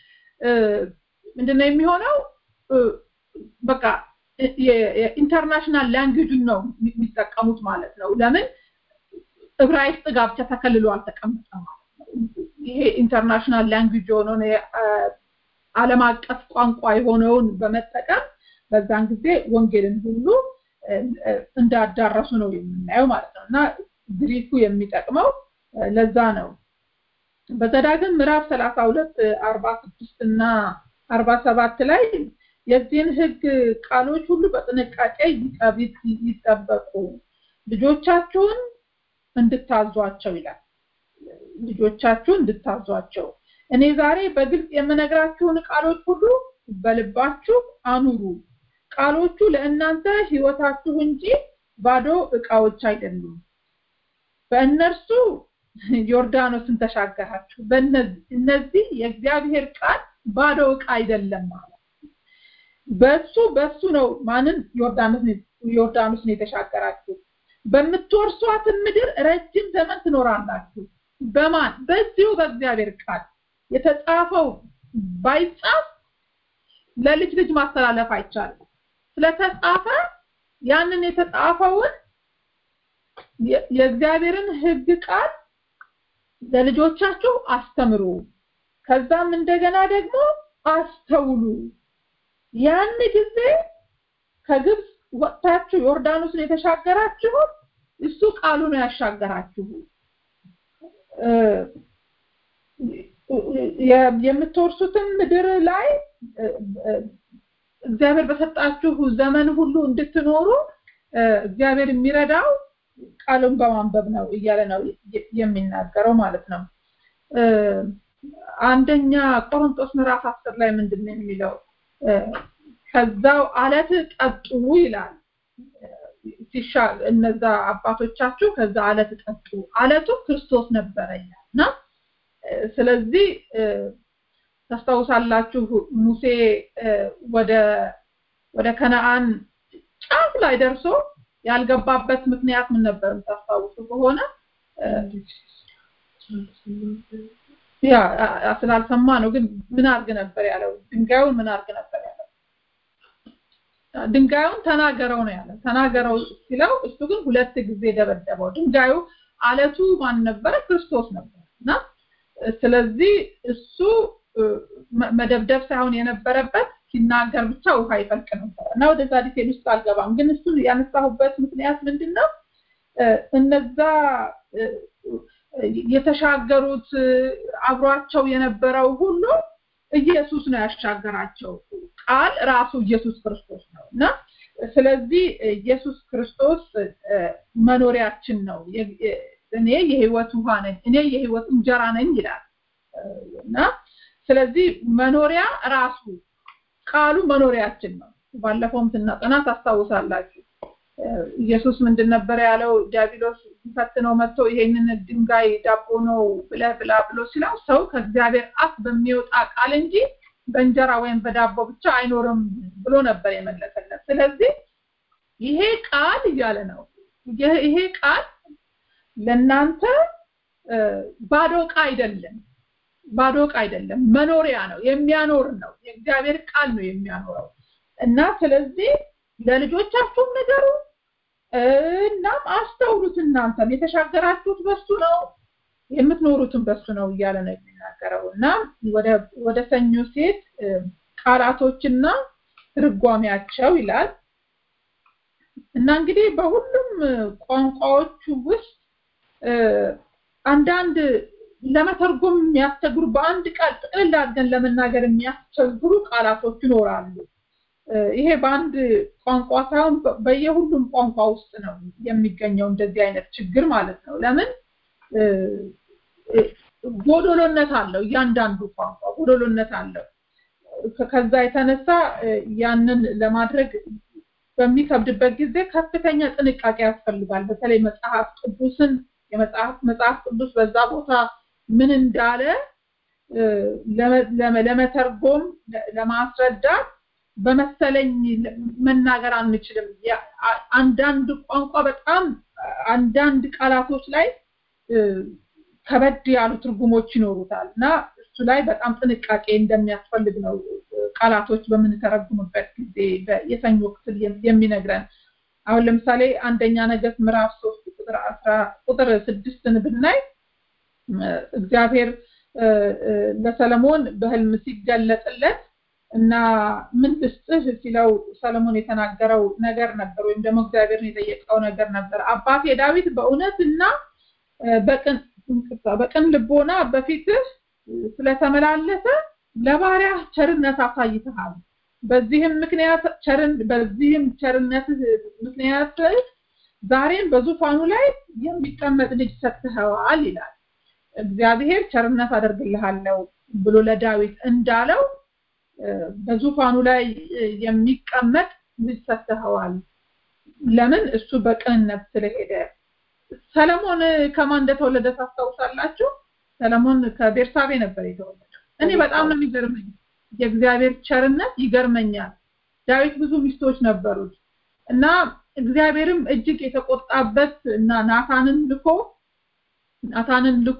ምንድነው የሚሆነው በቃ የኢንተርናሽናል ላንጉጅን ነው የሚጠቀሙት ማለት ነው ለምን ዕብራይስጥ ጋር ብቻ ተከልሎ አልተቀመጠም ማለት ነው ይሄ ኢንተርናሽናል ላንጉጅ የሆነውን ዓለም አቀፍ ቋንቋ የሆነውን በመጠቀም በዛን ጊዜ ወንጌልን ሁሉ እንዳዳረሱ ነው የምናየው ማለት ነው እና ግሪኩ የሚጠቅመው ለዛ ነው በዘዳግም ምዕራፍ 32 46 እና 47 ላይ የዚህን ህግ ቃሎች ሁሉ በጥንቃቄ ይጠበቁ ልጆቻችሁን እንድታዟቸው ይላል ልጆቻችሁን እንድታዟቸው እኔ ዛሬ በግልጽ የምነግራችሁን ቃሎች ሁሉ በልባችሁ አኑሩ ቃሎቹ ለእናንተ ህይወታችሁ እንጂ ባዶ እቃዎች አይደሉም በእነርሱ ዮርዳኖስን ተሻገራችሁ እነዚህ የእግዚአብሔር ቃል ባዶ እቃ አይደለም ማለት በሱ በሱ ነው ማንን ዮርዳኖስን የተሻገራችሁ በምትወርሷትን ምድር ረጅም ዘመን ትኖራላችሁ በማን በዚሁ በእግዚአብሔር ቃል የተጻፈው ባይጻፍ ለልጅ ልጅ ማስተላለፍ አይቻልም ስለተጻፈ ያንን የተጻፈውን የእግዚአብሔርን ህግ ቃል ለልጆቻችሁ አስተምሩ ከዛም እንደገና ደግሞ አስተውሉ ያን ጊዜ ከግብፅ ወጥታችሁ ዮርዳኖስን የተሻገራችሁ እሱ ቃሉ ነው ያሻገራችሁ የምትወርሱትን ምድር ላይ እግዚአብሔር በሰጣችሁ ዘመን ሁሉ እንድትኖሩ እግዚአብሔር የሚረዳው ቃሉን በማንበብ ነው እያለ ነው የሚናገረው ማለት ነው አንደኛ ቆሮንቶስ ምዕራፍ አስር ላይ ምንድን ነው የሚለው ከዛው አለት ጠጡ ይላል ሲሻ እነዛ አባቶቻችሁ ከዛ አለት ጠጡ አለቱ ክርስቶስ ነበረ እና ስለዚህ ታስታውሳላችሁ ሙሴ ወደ ወደ ከነአን ጫፍ ላይ ደርሶ ያልገባበት ምክንያት ምን ነበር ታስታውሱ ከሆነ ያ ስላልሰማ ነው ግን ምን አርግ ነበር ያለው ድንጋዩን ምን አርግ ነበር ያለው ድንጋዩን ተናገረው ነው ያለው ተናገረው ሲለው እሱ ግን ሁለት ጊዜ ደበደበው ድንጋዩ አለቱ ማን ነበረ ክርስቶስ ነበር እና ስለዚህ እሱ መደብደብ ሳይሆን የነበረበት ሲናገር ብቻ ውሃ ይፈልቅ ነበር እና ወደዛ ዲቴል ውስጥ አልገባም ግን እሱን ያነሳሁበት ምክንያት ምንድነው እነዛ የተሻገሩት አብሯቸው የነበረው ሁሉ ኢየሱስ ነው ያሻገራቸው ቃል ራሱ ኢየሱስ ክርስቶስ ነው እና ስለዚህ ኢየሱስ ክርስቶስ መኖሪያችን ነው እኔ የህይወት ውሃ ነኝ እኔ የህይወት እንጀራ ነኝ ይላል እና ስለዚህ መኖሪያ ራሱ ቃሉ መኖሪያችን ነው ባለፈውም ስናጠና ታስታውሳላችሁ ኢየሱስ ምንድን ነበር ያለው ዲያብሎስ ፈትነው መጥቶ ይሄንን ድንጋይ ዳቦ ነው ብለህ ብላ ብሎ ሲለው ሰው ከእግዚአብሔር አፍ በሚወጣ ቃል እንጂ በእንጀራ ወይም በዳቦ ብቻ አይኖርም ብሎ ነበር የመለሰለት ስለዚህ ይሄ ቃል እያለ ነው ይሄ ቃል ለእናንተ ባዶ ዕቃ አይደለም ባዶ ዕቃ አይደለም መኖሪያ ነው የሚያኖር ነው የእግዚአብሔር ቃል ነው የሚያኖረው እና ስለዚህ ለልጆቻችሁም ነገሩ እናም አስተውሉት እናንተም የተሻገራችሁት በሱ ነው የምትኖሩትን በሱ ነው እያለ ነው የሚናገረው እና ወደ ወደ ሰኞ ሴት ቃላቶችና ትርጓሜያቸው ይላል እና እንግዲህ በሁሉም ቋንቋዎቹ ውስጥ አንዳንድ ለመተርጎም የሚያስቸግሩ በአንድ ቃል ጥቅልል አድርገን ለመናገር የሚያስቸግሩ ቃላቶች ይኖራሉ ይሄ በአንድ ቋንቋ ሳይሆን በየሁሉም ቋንቋ ውስጥ ነው የሚገኘው እንደዚህ አይነት ችግር ማለት ነው ለምን ጎዶሎነት አለው እያንዳንዱ ቋንቋ ጎዶሎነት አለው ከዛ የተነሳ ያንን ለማድረግ በሚከብድበት ጊዜ ከፍተኛ ጥንቃቄ ያስፈልጋል በተለይ መጽሐፍ ቅዱስን የመጽሐፍ መጽሐፍ ቅዱስ በዛ ቦታ ምን እንዳለ ለመተርጎም ለማስረዳት በመሰለኝ መናገር አንችልም አንዳንድ ቋንቋ በጣም አንዳንድ ቃላቶች ላይ ከበድ ያሉ ትርጉሞች ይኖሩታል እና እሱ ላይ በጣም ጥንቃቄ እንደሚያስፈልግ ነው ቃላቶች በምንተረጉምበት ጊዜ የሰኞ ክፍል የሚነግረን አሁን ለምሳሌ አንደኛ ነገስት ምዕራፍ ሶስት ቁጥር አስራ ቁጥር ስድስትን ብናይ እግዚአብሔር ለሰለሞን በህልም ሲገለጥለት እና ምን ልስጥህ ሲለው ሰለሞን የተናገረው ነገር ነበር ወይም ደግሞ እግዚአብሔርን የጠየቀው ነገር ነበር አባቴ ዳዊት በእውነት እና በቅን በቅን ልቦና በፊትህ ስለተመላለሰ ለባሪያ ቸርነት አሳይተሃል በዚህም ምክንያት ቸርን በዚህም ቸርነት ምክንያት ዛሬን በዙፋኑ ላይ የሚቀመጥ ልጅ ሰጥተኸዋል ይላል እግዚአብሔር ቸርነት አደርግልሃለሁ ብሎ ለዳዊት እንዳለው በዙፋኑ ላይ የሚቀመጥ ልጅ ሰጥተኸዋል ለምን እሱ በቅንነት ስለሄደ ሰለሞን ከማን እንደተወለደ ታስታውሳላችሁ ሰለሞን ከቤርሳቤ ነበር የተወለደው እኔ በጣም ነው የሚገርመኝ የእግዚአብሔር ቸርነት ይገርመኛል ዳዊት ብዙ ሚስቶች ነበሩት እና እግዚአብሔርም እጅግ የተቆጣበት እና ናታንን ልኮ ናታንን ልኮ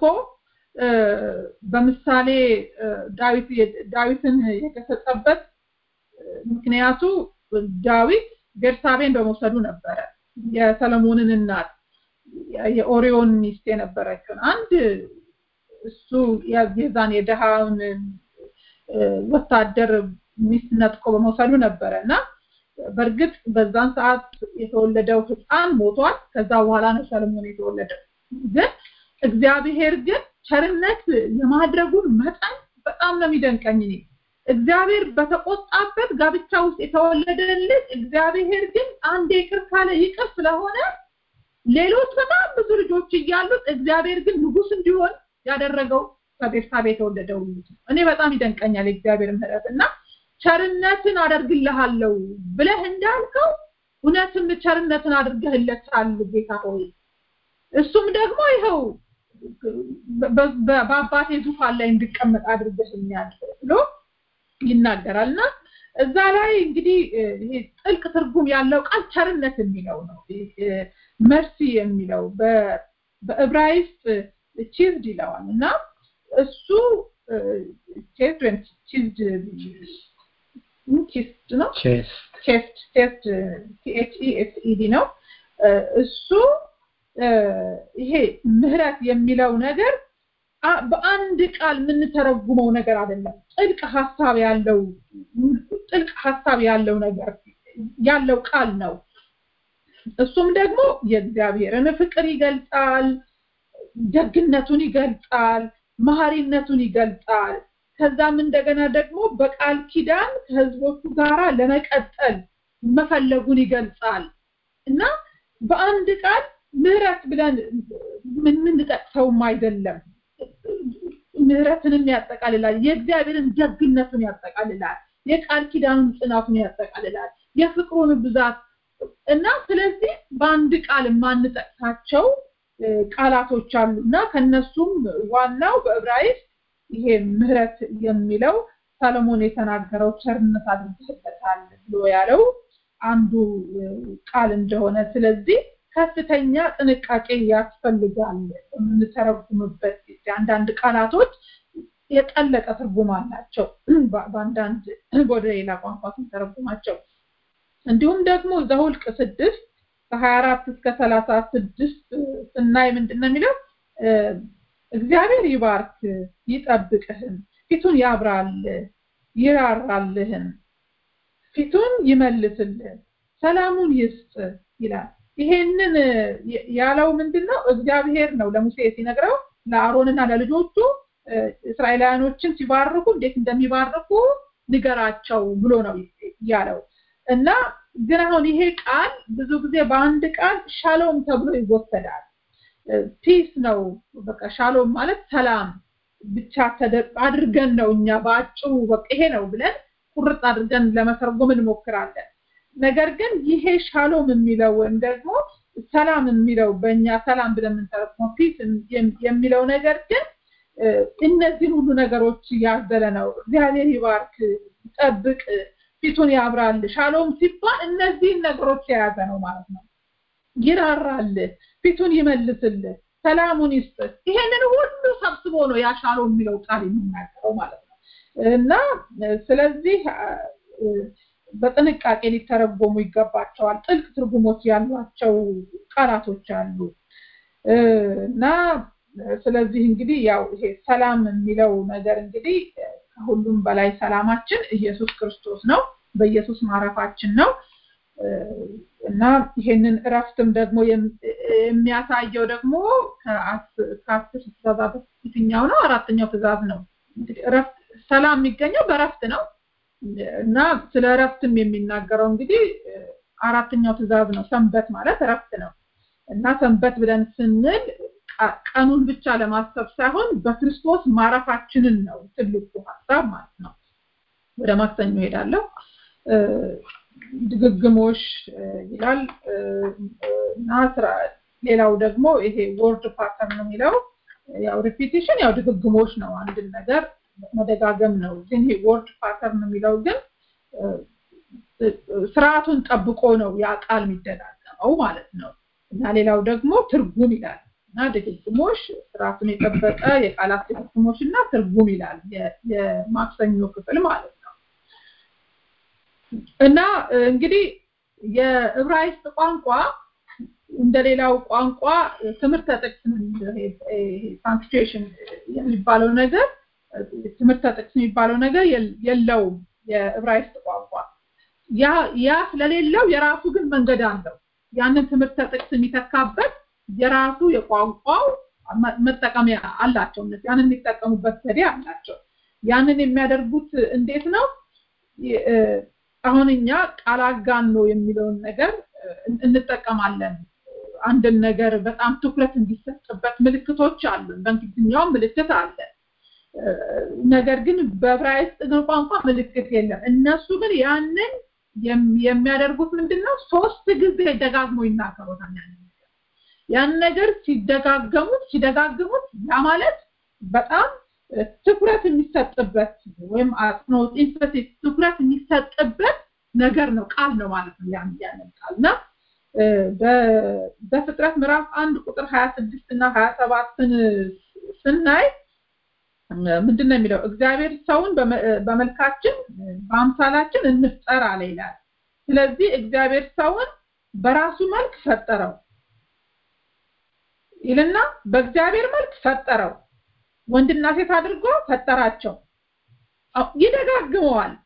በምሳሌ ዳዊት ዳዊትን የገሰጸበት ምክንያቱ ዳዊት ቤርሳቤን በመውሰዱ ነበረ የሰለሞንን እናት የኦሪዮን ሚስት የነበረችውን አንድ እሱ የዛን የደሃውን ወታደር ሚስት ነጥቆ በመውሰዱ ነበረ እና በእርግጥ በዛን ሰዓት የተወለደው ህፃን ሞቷል ከዛ በኋላ ነው ሰለሞን የተወለደው ግን እግዚአብሔር ግን ቸርነት የማድረጉን መጠን በጣም ነው የሚደንቀኝ እኔ እግዚአብሔር በተቆጣበት ጋብቻ ውስጥ የተወለደ ልጅ እግዚአብሔር ግን አንድ ይቅር ካለ ይቅር ስለሆነ ሌሎች በጣም ብዙ ልጆች እያሉት እግዚአብሔር ግን ንጉስ እንዲሆን ያደረገው ከቤርሳቤ የተወለደው ልጅ እኔ በጣም ይደንቀኛል የእግዚአብሔር ምህረት እና ቸርነትን አደርግልሃለሁ ብለህ እንዳልከው እውነትም ቸርነትን አድርገህለታል ጌታ ሆይ እሱም ደግሞ ይኸው በአባቴ ዙፋን ላይ እንድቀመጥ አድርገህኛል ብሎ ይናገራል እና እዛ ላይ እንግዲህ ይሄ ጥልቅ ትርጉም ያለው ቃል ቸርነት የሚለው ነው መርሲ የሚለው በዕብራይስጥ ቺዝድ ይለዋል እና እሱ ቼስት ወይም ቺዝድ ቺስድ ነው ቼስት ቼስት ቲኤችኢኤስኢዲ ነው እሱ ይሄ ምህረት የሚለው ነገር በአንድ ቃል የምንተረጉመው ነገር አይደለም ጥልቅ ሀሳብ ያለው ጥልቅ ሀሳብ ያለው ነገር ያለው ቃል ነው እሱም ደግሞ የእግዚአብሔርን ፍቅር ይገልጻል ደግነቱን ይገልጻል መሐሪነቱን ይገልጻል ከዛም እንደገና ደግሞ በቃል ኪዳን ከህዝቦቹ ጋራ ለመቀጠል መፈለጉን ይገልጻል እና በአንድ ቃል ምህረት ብለን ምን የምንጠቅሰውም አይደለም። ምህረትንም ያጠቃልላል። የእግዚአብሔርን ደግነቱን ያጠቃልላል። የቃል ኪዳኑን ጽናቱን ያጠቃልላል። የፍቅሩን ብዛት እና ስለዚህ በአንድ ቃል የማንጠቅሳቸው ቃላቶች አሉ እና ከነሱም ዋናው በዕብራይስጥ ይሄ ምህረት የሚለው ሰለሞን የተናገረው ቸርነት አድርገህበታል ብሎ ያለው አንዱ ቃል እንደሆነ ስለዚህ ከፍተኛ ጥንቃቄ ያስፈልጋል የምንተረጉምበት ጊዜ አንዳንድ ቃላቶች የጠለቀ ትርጉም አላቸው በአንዳንድ ወደ ሌላ ቋንቋ ስንተረጉማቸው እንዲሁም ደግሞ ዘሁልቅ ስድስት ከሀያ አራት እስከ ሰላሳ ስድስት ስናይ ምንድን ነው የሚለው እግዚአብሔር ይባርክ ይጠብቅህም ፊቱን ያብራል ይራራልህም ፊቱን ይመልስልህ ሰላሙን ይስጥ ይላል ይሄንን ያለው ምንድነው እግዚአብሔር ነው ለሙሴ ሲነግረው ለአሮንና ለልጆቹ እስራኤላውያኖችን ሲባርኩ እንዴት እንደሚባርኩ ንገራቸው ብሎ ነው ያለው እና ግን አሁን ይሄ ቃል ብዙ ጊዜ በአንድ ቃል ሻሎም ተብሎ ይወሰዳል ፒስ ነው በቃ ሻሎም ማለት ሰላም ብቻ አድርገን ነው እኛ በአጭሩ በቃ ይሄ ነው ብለን ቁርጥ አድርገን ለመተርጎም እንሞክራለን ነገር ግን ይሄ ሻሎም የሚለው ወይም ደግሞ ሰላም የሚለው በእኛ ሰላም ብለን የምንተረጉመው ፒስ የሚለው ነገር ግን እነዚህን ሁሉ ነገሮች ያዘለ ነው እግዚአብሔር ይባርክ ጠብቅ ፊቱን ያብራል ሻሎም ሲባል እነዚህን ነገሮች የያዘ ነው ማለት ነው ይራራል ፊቱን ይመልስል ሰላሙን ይስጥ ይሄንን ሁሉ ሰብስቦ ነው ያ ሻሎም የሚለው ቃል የሚናገረው ማለት ነው እና ስለዚህ በጥንቃቄ ሊተረጎሙ ይገባቸዋል ጥልቅ ትርጉሞች ያሏቸው ቃላቶች አሉ እና ስለዚህ እንግዲህ ያው ይሄ ሰላም የሚለው ነገር እንግዲህ ከሁሉም በላይ ሰላማችን ኢየሱስ ክርስቶስ ነው በኢየሱስ ማረፋችን ነው እና ይሄንን እረፍትም ደግሞ የሚያሳየው ደግሞ ከአስር ትእዛዛት የትኛው ነው አራተኛው ትእዛዝ ነው እንግዲህ እረፍት ሰላም የሚገኘው በእረፍት ነው እና ስለ እረፍትም የሚናገረው እንግዲህ አራተኛው ትእዛዝ ነው ሰንበት ማለት እረፍት ነው እና ሰንበት ብለን ስንል ቀኑን ብቻ ለማሰብ ሳይሆን በክርስቶስ ማረፋችንን ነው ትልቁ ሀሳብ ማለት ነው ወደ ማክሰኞ ሄዳለሁ ድግግሞሽ ይላል እና ሌላው ደግሞ ይሄ ወርድ ፓተርን የሚለው ያው ሪፒቲሽን ያው ድግግሞሽ ነው አንድን ነገር መደጋገም ነው ግን ይሄ ወርድ ፓተርን የሚለው ግን ስርዓቱን ጠብቆ ነው ያ ቃል የሚደጋገመው ማለት ነው እና ሌላው ደግሞ ትርጉም ይላል እና ድግግሞሽ ስርዓቱን የጠበቀ የቃላት ድግግሞሽ እና ትርጉም ይላል የማክሰኞ ክፍል ማለት ነው እና እንግዲህ የዕብራይስጥ ቋንቋ እንደሌላው ቋንቋ ትምህርተ ጥቅስ ፓንክቹዌሽን የሚባለው ነገር ትምህርተ ጥቅስ የሚባለው ነገር የለውም የዕብራይስጥ ቋንቋ ያ ያ ስለሌለው የራሱ ግን መንገድ አለው ያንን ትምህርተ ጥቅስ የሚተካበት የራሱ የቋንቋው መጠቀሚያ አላቸው እነዚህ ያንን የሚጠቀሙበት ዘዴ አላቸው ያንን የሚያደርጉት እንዴት ነው አሁን እኛ ቃል አጋኖ የሚለውን ነገር እንጠቀማለን አንድን ነገር በጣም ትኩረት እንዲሰጥበት ምልክቶች አሉ በእንግሊዝኛው ምልክት አለ ነገር ግን በዕብራይስጥ ቋንቋ ምልክት የለም እነሱ ግን ያንን የሚያደርጉት ምንድነው ሶስት ጊዜ ደጋግሞ ይናገሩታል ያን ነገር ሲደጋገሙት ሲደጋግሙት ያ ማለት በጣም ትኩረት የሚሰጥበት ወይም አጽንኦት ኢንፈሲስ ትኩረት የሚሰጥበት ነገር ነው ቃል ነው ማለት ነው ያን ያንን ቃል እና በፍጥረት ምዕራፍ አንድ ቁጥር 26 እና 27ን ስናይ ምንድን ነው የሚለው እግዚአብሔር ሰውን በመልካችን በአምሳላችን እንፍጠር አለ ይላል ስለዚህ እግዚአብሔር ሰውን በራሱ መልክ ፈጠረው ይልና በእግዚአብሔር መልክ ፈጠረው ወንድና ሴት አድርጎ ፈጠራቸው ይደጋግመዋል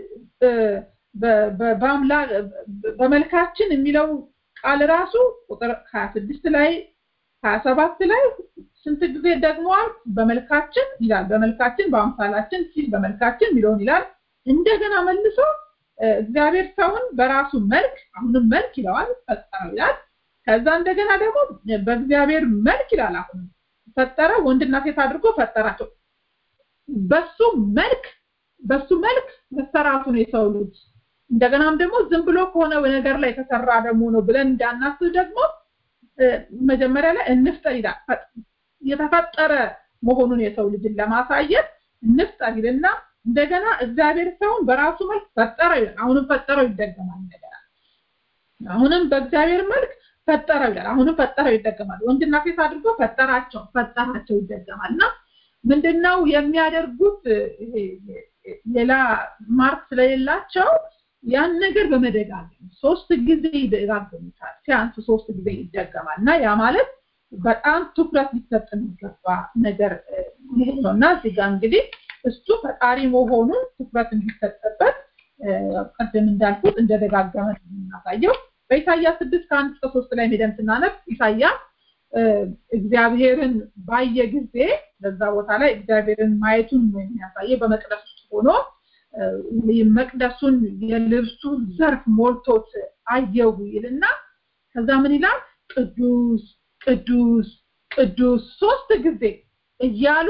በመልካችን የሚለው ቃል ራሱ ቁጥር 26 ላይ 27 ላይ ስንት ጊዜ ደግመዋል በመልካችን ይላል በመልካችን በአምሳላችን ሲል በመልካችን የሚለውን ይላል እንደገና መልሶ እግዚአብሔር ሰውን በራሱ መልክ አሁንም መልክ ይለዋል ፈጠረው ይላል ከዛ እንደገና ደግሞ በእግዚአብሔር መልክ ይላል አሁን ፈጠረ ወንድና ሴት አድርጎ ፈጠራቸው በሱ መልክ በሱ መልክ መሰራቱን የሰው ልጅ እንደገናም ደግሞ ዝም ብሎ ከሆነ ነገር ላይ የተሰራ ደግሞ ነው ብለን እንዳናስብ ደግሞ መጀመሪያ ላይ እንፍጠር ይላል የተፈጠረ መሆኑን የሰው ልጅን ለማሳየት እንፍጠር ይልና እንደገና እግዚአብሔር ሰውን በራሱ መልክ ፈጠረው ይላል አሁንም ፈጠረው ይደገማል እንደገና አሁንም በእግዚአብሔር መልክ ፈጠረው ይላል አሁንም ፈጠረው ይደገማል ወንድና ሴት አድርጎ ፈጠራቸው ፈጠራቸው ይደገማል እና ምንድነው የሚያደርጉት ሌላ ማርክ ስለሌላቸው ያን ነገር በመደጋገም ሶስት ጊዜ ይደጋገሙታል ሲያንስ ሶስት ጊዜ ይደገማል እና ያ ማለት በጣም ትኩረት ሊሰጥ የሚገባ ነገር ነው እና እዚህ ጋር እንግዲህ እሱ ፈጣሪ መሆኑን ትኩረት እንዲሰጥበት ቅድም እንዳልኩት እንደደጋገመ የምናሳየው በኢሳያስ ስድስት ከአንድ እስከ ሶስት ላይ ሄደን ስናነብ ኢሳያስ እግዚአብሔርን ባየ ጊዜ በዛ ቦታ ላይ እግዚአብሔርን ማየቱን የሚያሳየው በመቅደስ ውስጥ ሆኖ መቅደሱን የልብሱ ዘርፍ ሞልቶት አየሁ ይልና ከዛ ምን ይላል ቅዱስ ቅዱስ ቅዱስ ሶስት ጊዜ እያሉ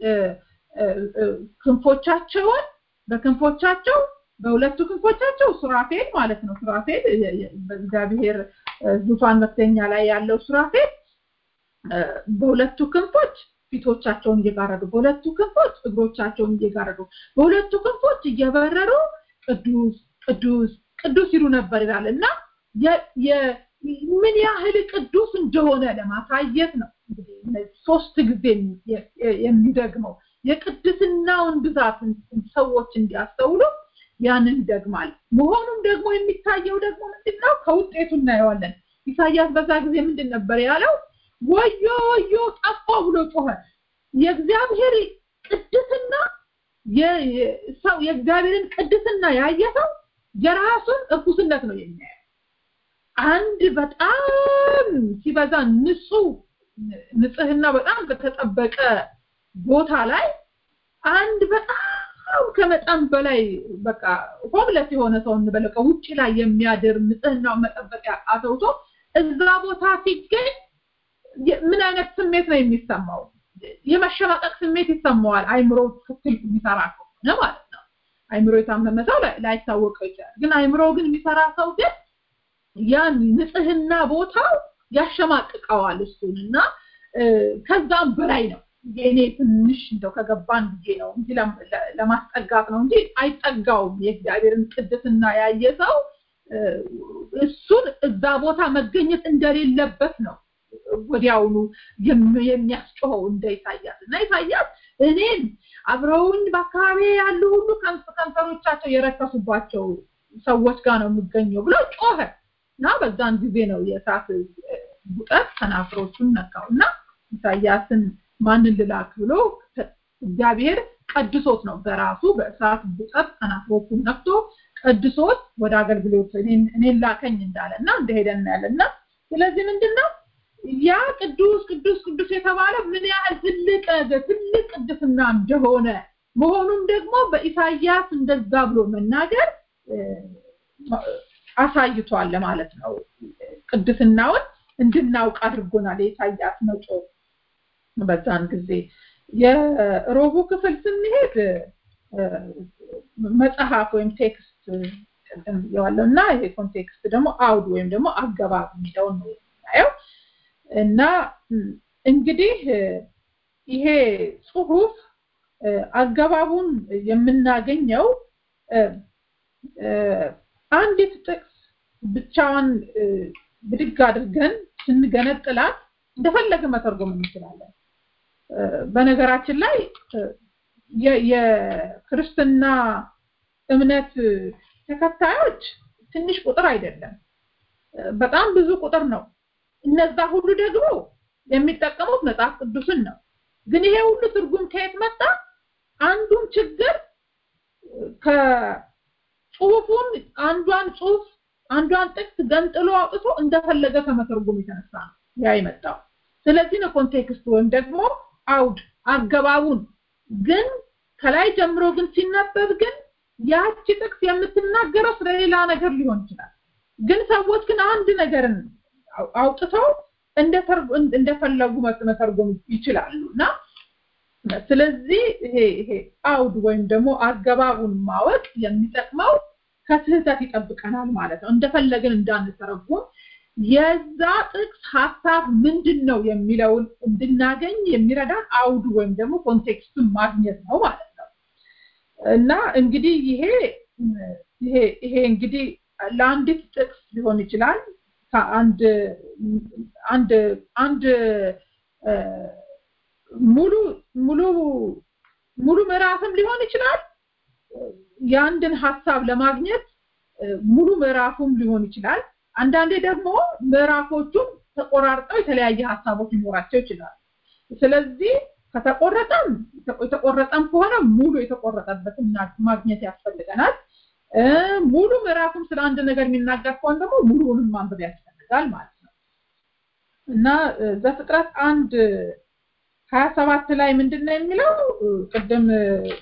ክንፎቻቸውን በክንፎቻቸው በሁለቱ ክንፎቻቸው ሱራፌል ማለት ነው ሱራፌል በእግዚአብሔር ዙፋን መክተኛ ላይ ያለው ሱራፌል በሁለቱ ክንፎች ፊቶቻቸውን እየጋረዱ በሁለቱ ክንፎች እግሮቻቸውን እየጋረዱ በሁለቱ ክንፎች እየበረሩ ቅዱስ ቅዱስ ቅዱስ ይሉ ነበር ይላል እና ምን ያህል ቅዱስ እንደሆነ ለማሳየት ነው ሶስት ጊዜ የሚደግመው የቅድስናውን ብዛት ሰዎች እንዲያስተውሉ ያንን ይደግማል መሆኑም ደግሞ የሚታየው ደግሞ ምንድነው ከውጤቱ እናየዋለን ኢሳያስ በዛ ጊዜ ምንድን ነበር ያለው ወዮ ወዮ ጠፋው ብሎ ጮኸ የእግዚአብሔር ቅድስና ሰው የእግዚአብሔርን ቅድስና ያየ ሰው የራሱን እርኩስነት ነው የሚያየው አንድ በጣም ሲበዛ ንጹህ ንጽህና በጣም በተጠበቀ ቦታ ላይ አንድ በጣም ከመጠን በላይ በቃ ሆምለስ የሆነ ሰው እንበለቀ ውጭ ላይ የሚያድር ንጽህናው መጠበቂያ አተውቶ እዛ ቦታ ሲገኝ ምን አይነት ስሜት ነው የሚሰማው የመሸማቀቅ ስሜት ይሰማዋል አይምሮ ትክክል የሚሰራ ከሆነ ማለት ነው አይምሮ የታመመ ሰው ላይታወቀው ይችላል ግን አይምሮ ግን የሚሰራ ሰው ግን ያን ንጽህና ቦታው ያሸማቅቀዋል እሱን እና ከዛም በላይ ነው የኔ ትንሽ እንደው ከገባን ጊዜ ነው እንጂ ለማስጠጋት ነው እንጂ አይጠጋውም የእግዚአብሔርን ቅድስና ያየ ሰው እሱን እዛ ቦታ መገኘት እንደሌለበት ነው ወዲያውኑ የሚያስጮኸው እንደ ኢሳያስ እና ኢሳያስ እኔን አብረውኝ በአካባቢ ያሉ ሁሉ ከንፈሮቻቸው የረከሱባቸው ሰዎች ጋር ነው የምገኘው ብሎ ጮኸ እና በዛን ጊዜ ነው የእሳት ጉጠት ከናፍሮቹን ነካው እና ኢሳያስን ማንን ልላክ ብሎ እግዚአብሔር ቀድሶት ነው በራሱ በእሳት ጉጠት ከናፍሮቹን ነክቶ ቀድሶት ወደ አገልግሎት እኔን ላከኝ እንዳለ እና እንደሄደ እናያለን እና ስለዚህ ምንድነው ያ ቅዱስ ቅዱስ ቅዱስ የተባለ ምን ያህል ትልቅ ነገር ትልቅ ቅድስና እንደሆነ መሆኑም ደግሞ በኢሳያስ እንደዛ ብሎ መናገር አሳይቷል ማለት ነው ቅድስናውን እንድናውቅ አድርጎናል የኢሳያስ መጮ በዛን ጊዜ የሮቡ ክፍል ስንሄድ መጽሐፍ ወይም ቴክስት ብየዋለሁ እና ይሄ ኮንቴክስት ደግሞ አውድ ወይም ደግሞ አገባብ የሚለውን ነው የምናየው እና እንግዲህ ይሄ ጽሁፍ አገባቡን የምናገኘው አንዲት ጥቅስ ብቻዋን ብድግ አድርገን ስንገነጥላት እንደፈለገ መተርጎም እንችላለን በነገራችን ላይ የክርስትና እምነት ተከታዮች ትንሽ ቁጥር አይደለም በጣም ብዙ ቁጥር ነው እነዛ ሁሉ ደግሞ የሚጠቀሙት መጽሐፍ ቅዱስን ነው ግን ይሄ ሁሉ ትርጉም ከየት መጣ አንዱን ችግር ከጽሁፉን አንዷን ጽሁፍ አንዷን ጥቅስ ገንጥሎ አውጥቶ እንደፈለገ ከመተርጎም የተነሳ ነው ያ የመጣው ስለዚህ ነው ኮንቴክስት ወይም ደግሞ አውድ አገባቡን ግን ከላይ ጀምሮ ግን ሲነበብ ግን ያቺ ጥቅስ የምትናገረው ስለሌላ ነገር ሊሆን ይችላል ግን ሰዎች ግን አንድ ነገርን አው- አውጥተው እንደተርጉ- እንደፈለጉ መት- መተርጎም ይችላሉ እና ስለዚህ ይሄ ይሄ አውድ ወይም ደግሞ አገባቡን ማወቅ የሚጠቅመው ከስህተት ይጠብቀናል ማለት ነው። እንደፈለግን እንዳንተረጉም የዛ ጥቅስ ሀሳብ ምንድን ነው የሚለውን እንድናገኝ የሚረዳን አውዱ ወይም ደግሞ ኮንቴክስቱን ማግኘት ነው ማለት ነው እና እንግዲህ ይሄ ይሄ ይሄ እንግዲህ ለአንዲት ጥቅስ ሊሆን ይችላል ከአንድ አንድ አንድ እ፣ ሙሉ ሙሉ ሙሉ ምዕራፍም ሊሆን ይችላል የአንድን ሀሳብ ለማግኘት እ፣ ሙሉ ምዕራፉም ሊሆን ይችላል አንዳንዴ ደግሞ ምዕራፎቹም ተቆራርጠው የተለያየ ሀሳቦች ሊኖራቸው ይችላል ስለዚህ ከተቆረጠም የተቆረጠም ከሆነ ሙሉ የተቆረጠበትን ና- ማግኘት ያስፈልገናል እ፣ ሙሉ ምዕራፉም ስለ አንድ ነገር የሚናገር ከሆነ ደግሞ ሙሉውንም ማንበብ ያስፈልጋል ማለት ነው እና እ፣ ዘፍጥረት አንድ ሀያ ሰባት ላይ ምንድን ነው የሚለው እ፣ ቅድም እ፣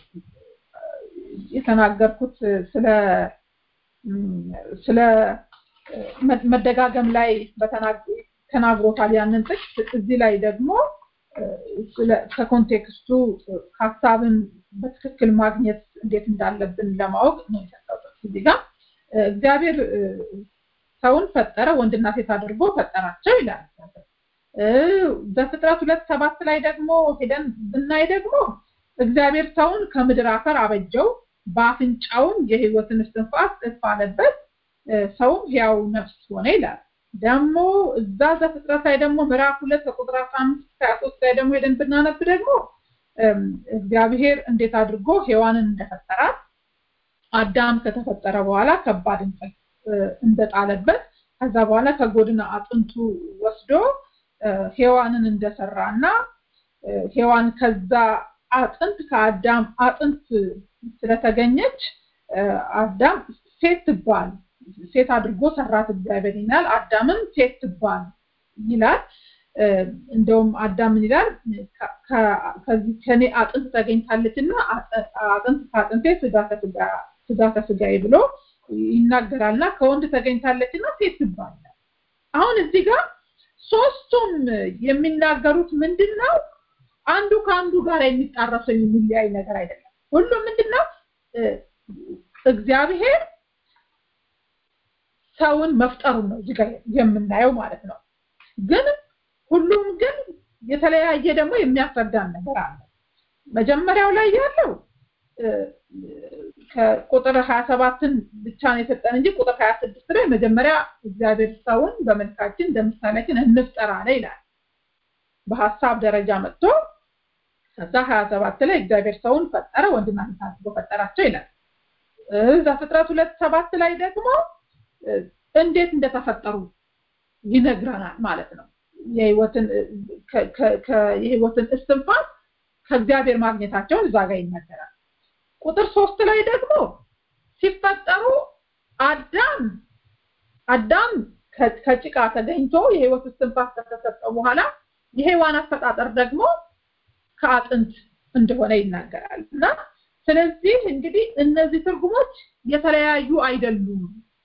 የተናገርኩት ስለ እም፣ ስለ እ፣ መ- መደጋገም ላይ በተናግ- ተናግሮታል ያንን ጥቅስ እዚህ ላይ ደግሞ እ፣ ስለ- ከኮንቴክስቱ እ፣ ሀሳብን በትክክል ማግኘት እንዴት እንዳለብን ለማወቅ ነው የሰጠው ጥቅስ እዚህ ጋር እ፣ እግዚአብሔር እ፣ ሰውን ፈጠረ ወንድና ሴት አድርጎ ፈጠራቸው ይላል እ፣ በፍጥረት ሁለት ሰባት ላይ ደግሞ ሄደን ብናይ ደግሞ እግዚአብሔር ሰውን ከምድር አፈር አበጀው በአፍንጫውም የህይወትን እስትንፋስ እፍ አለበት እ፣ ሰውም ሕያው ነፍስ ሆነ ይላል ደግሞ እዛ ዘፍጥረት ላይ ደግሞ ምዕራፍ ሁለት ከቁጥር አስራ አምስት እስከ ሀያ ሶስት ላይ ደግሞ ሄደን ብናነብ ደግሞ እም፣ እግዚአብሔር እንዴት አድርጎ ሔዋንን እንደፈጠራት አዳም ከተፈጠረ በኋላ ከባድ እንቅልፍ እ፣ እንደጣለበት ከዛ በኋላ ከጎድን አጥንቱ ወስዶ እ፣ ሔዋንን እንደሰራ እና እ፣ ሔዋን ከዛ አጥንት ከአዳም አጥንት ስለተገኘች እ፣ አዳም ሴት ትባል ሴት አድርጎ ሰራት እግዚአብሔር ይላል አዳምም ሴት ትባል ይላል እ፣ እንደውም አዳም ምን ይላል ከ- ከ- ከዚህ ከኔ አጥንት ተገኝታለች እና አጥንት ከአጥንቴ ስጋ ከስጋ ስጋ ከስጋዬ ብሎ ይናገራልና ከወንድ ተገኝታለች እና ሴት ትባል ይላል። አሁን እዚህ ጋር ሶስቱም የሚናገሩት ምንድን ነው አንዱ ከአንዱ ጋር የሚጣረሰው የሚለያይ ነገር አይደለም ሁሉም ምንድን ነው እ፣ እግዚአብሔር ሰውን መፍጠሩን ነው እዚህ ጋር የምናየው ማለት ነው ግን ሁሉም ግን የተለያየ ደግሞ የሚያስረዳን ነገር አለ መጀመሪያው ላይ ያለው እ፣ ከቁጥር 27ን ብቻ ነው የሰጠን እንጂ ቁጥር 26 ላይ መጀመሪያ እግዚአብሔር ሰውን በመልካችን እንደምሳሌያችን እንፍጠር አለ ይላል በሀሳብ ደረጃ መጥቶ ከዛ 27 ላይ እግዚአብሔር ሰውን ፈጠረ ወንድና ሴት አድርጎ ፈጠራቸው ይላል እ፣ ዘፍጥረት ሁለት ሰባት ላይ ደግሞ እ፣ እንዴት እንደተፈጠሩ ይነግረናል ማለት ነው የህይወትን እ፣ ከ- ከ- ከ- የህይወትን እስትንፋስ ከእግዚአብሔር ማግኘታቸውን እዛ ጋር ይነገራል ቁጥር ሶስት ላይ ደግሞ ሲፈጠሩ አዳም አዳም ከ- ከጭቃ ተገኝቶ የህይወት እስትንፋስ ከተሰጠው በኋላ የሔዋን አፈጣጠር ደግሞ ከአጥንት እንደሆነ ይናገራል እና ስለዚህ እንግዲህ እነዚህ ትርጉሞች የተለያዩ አይደሉም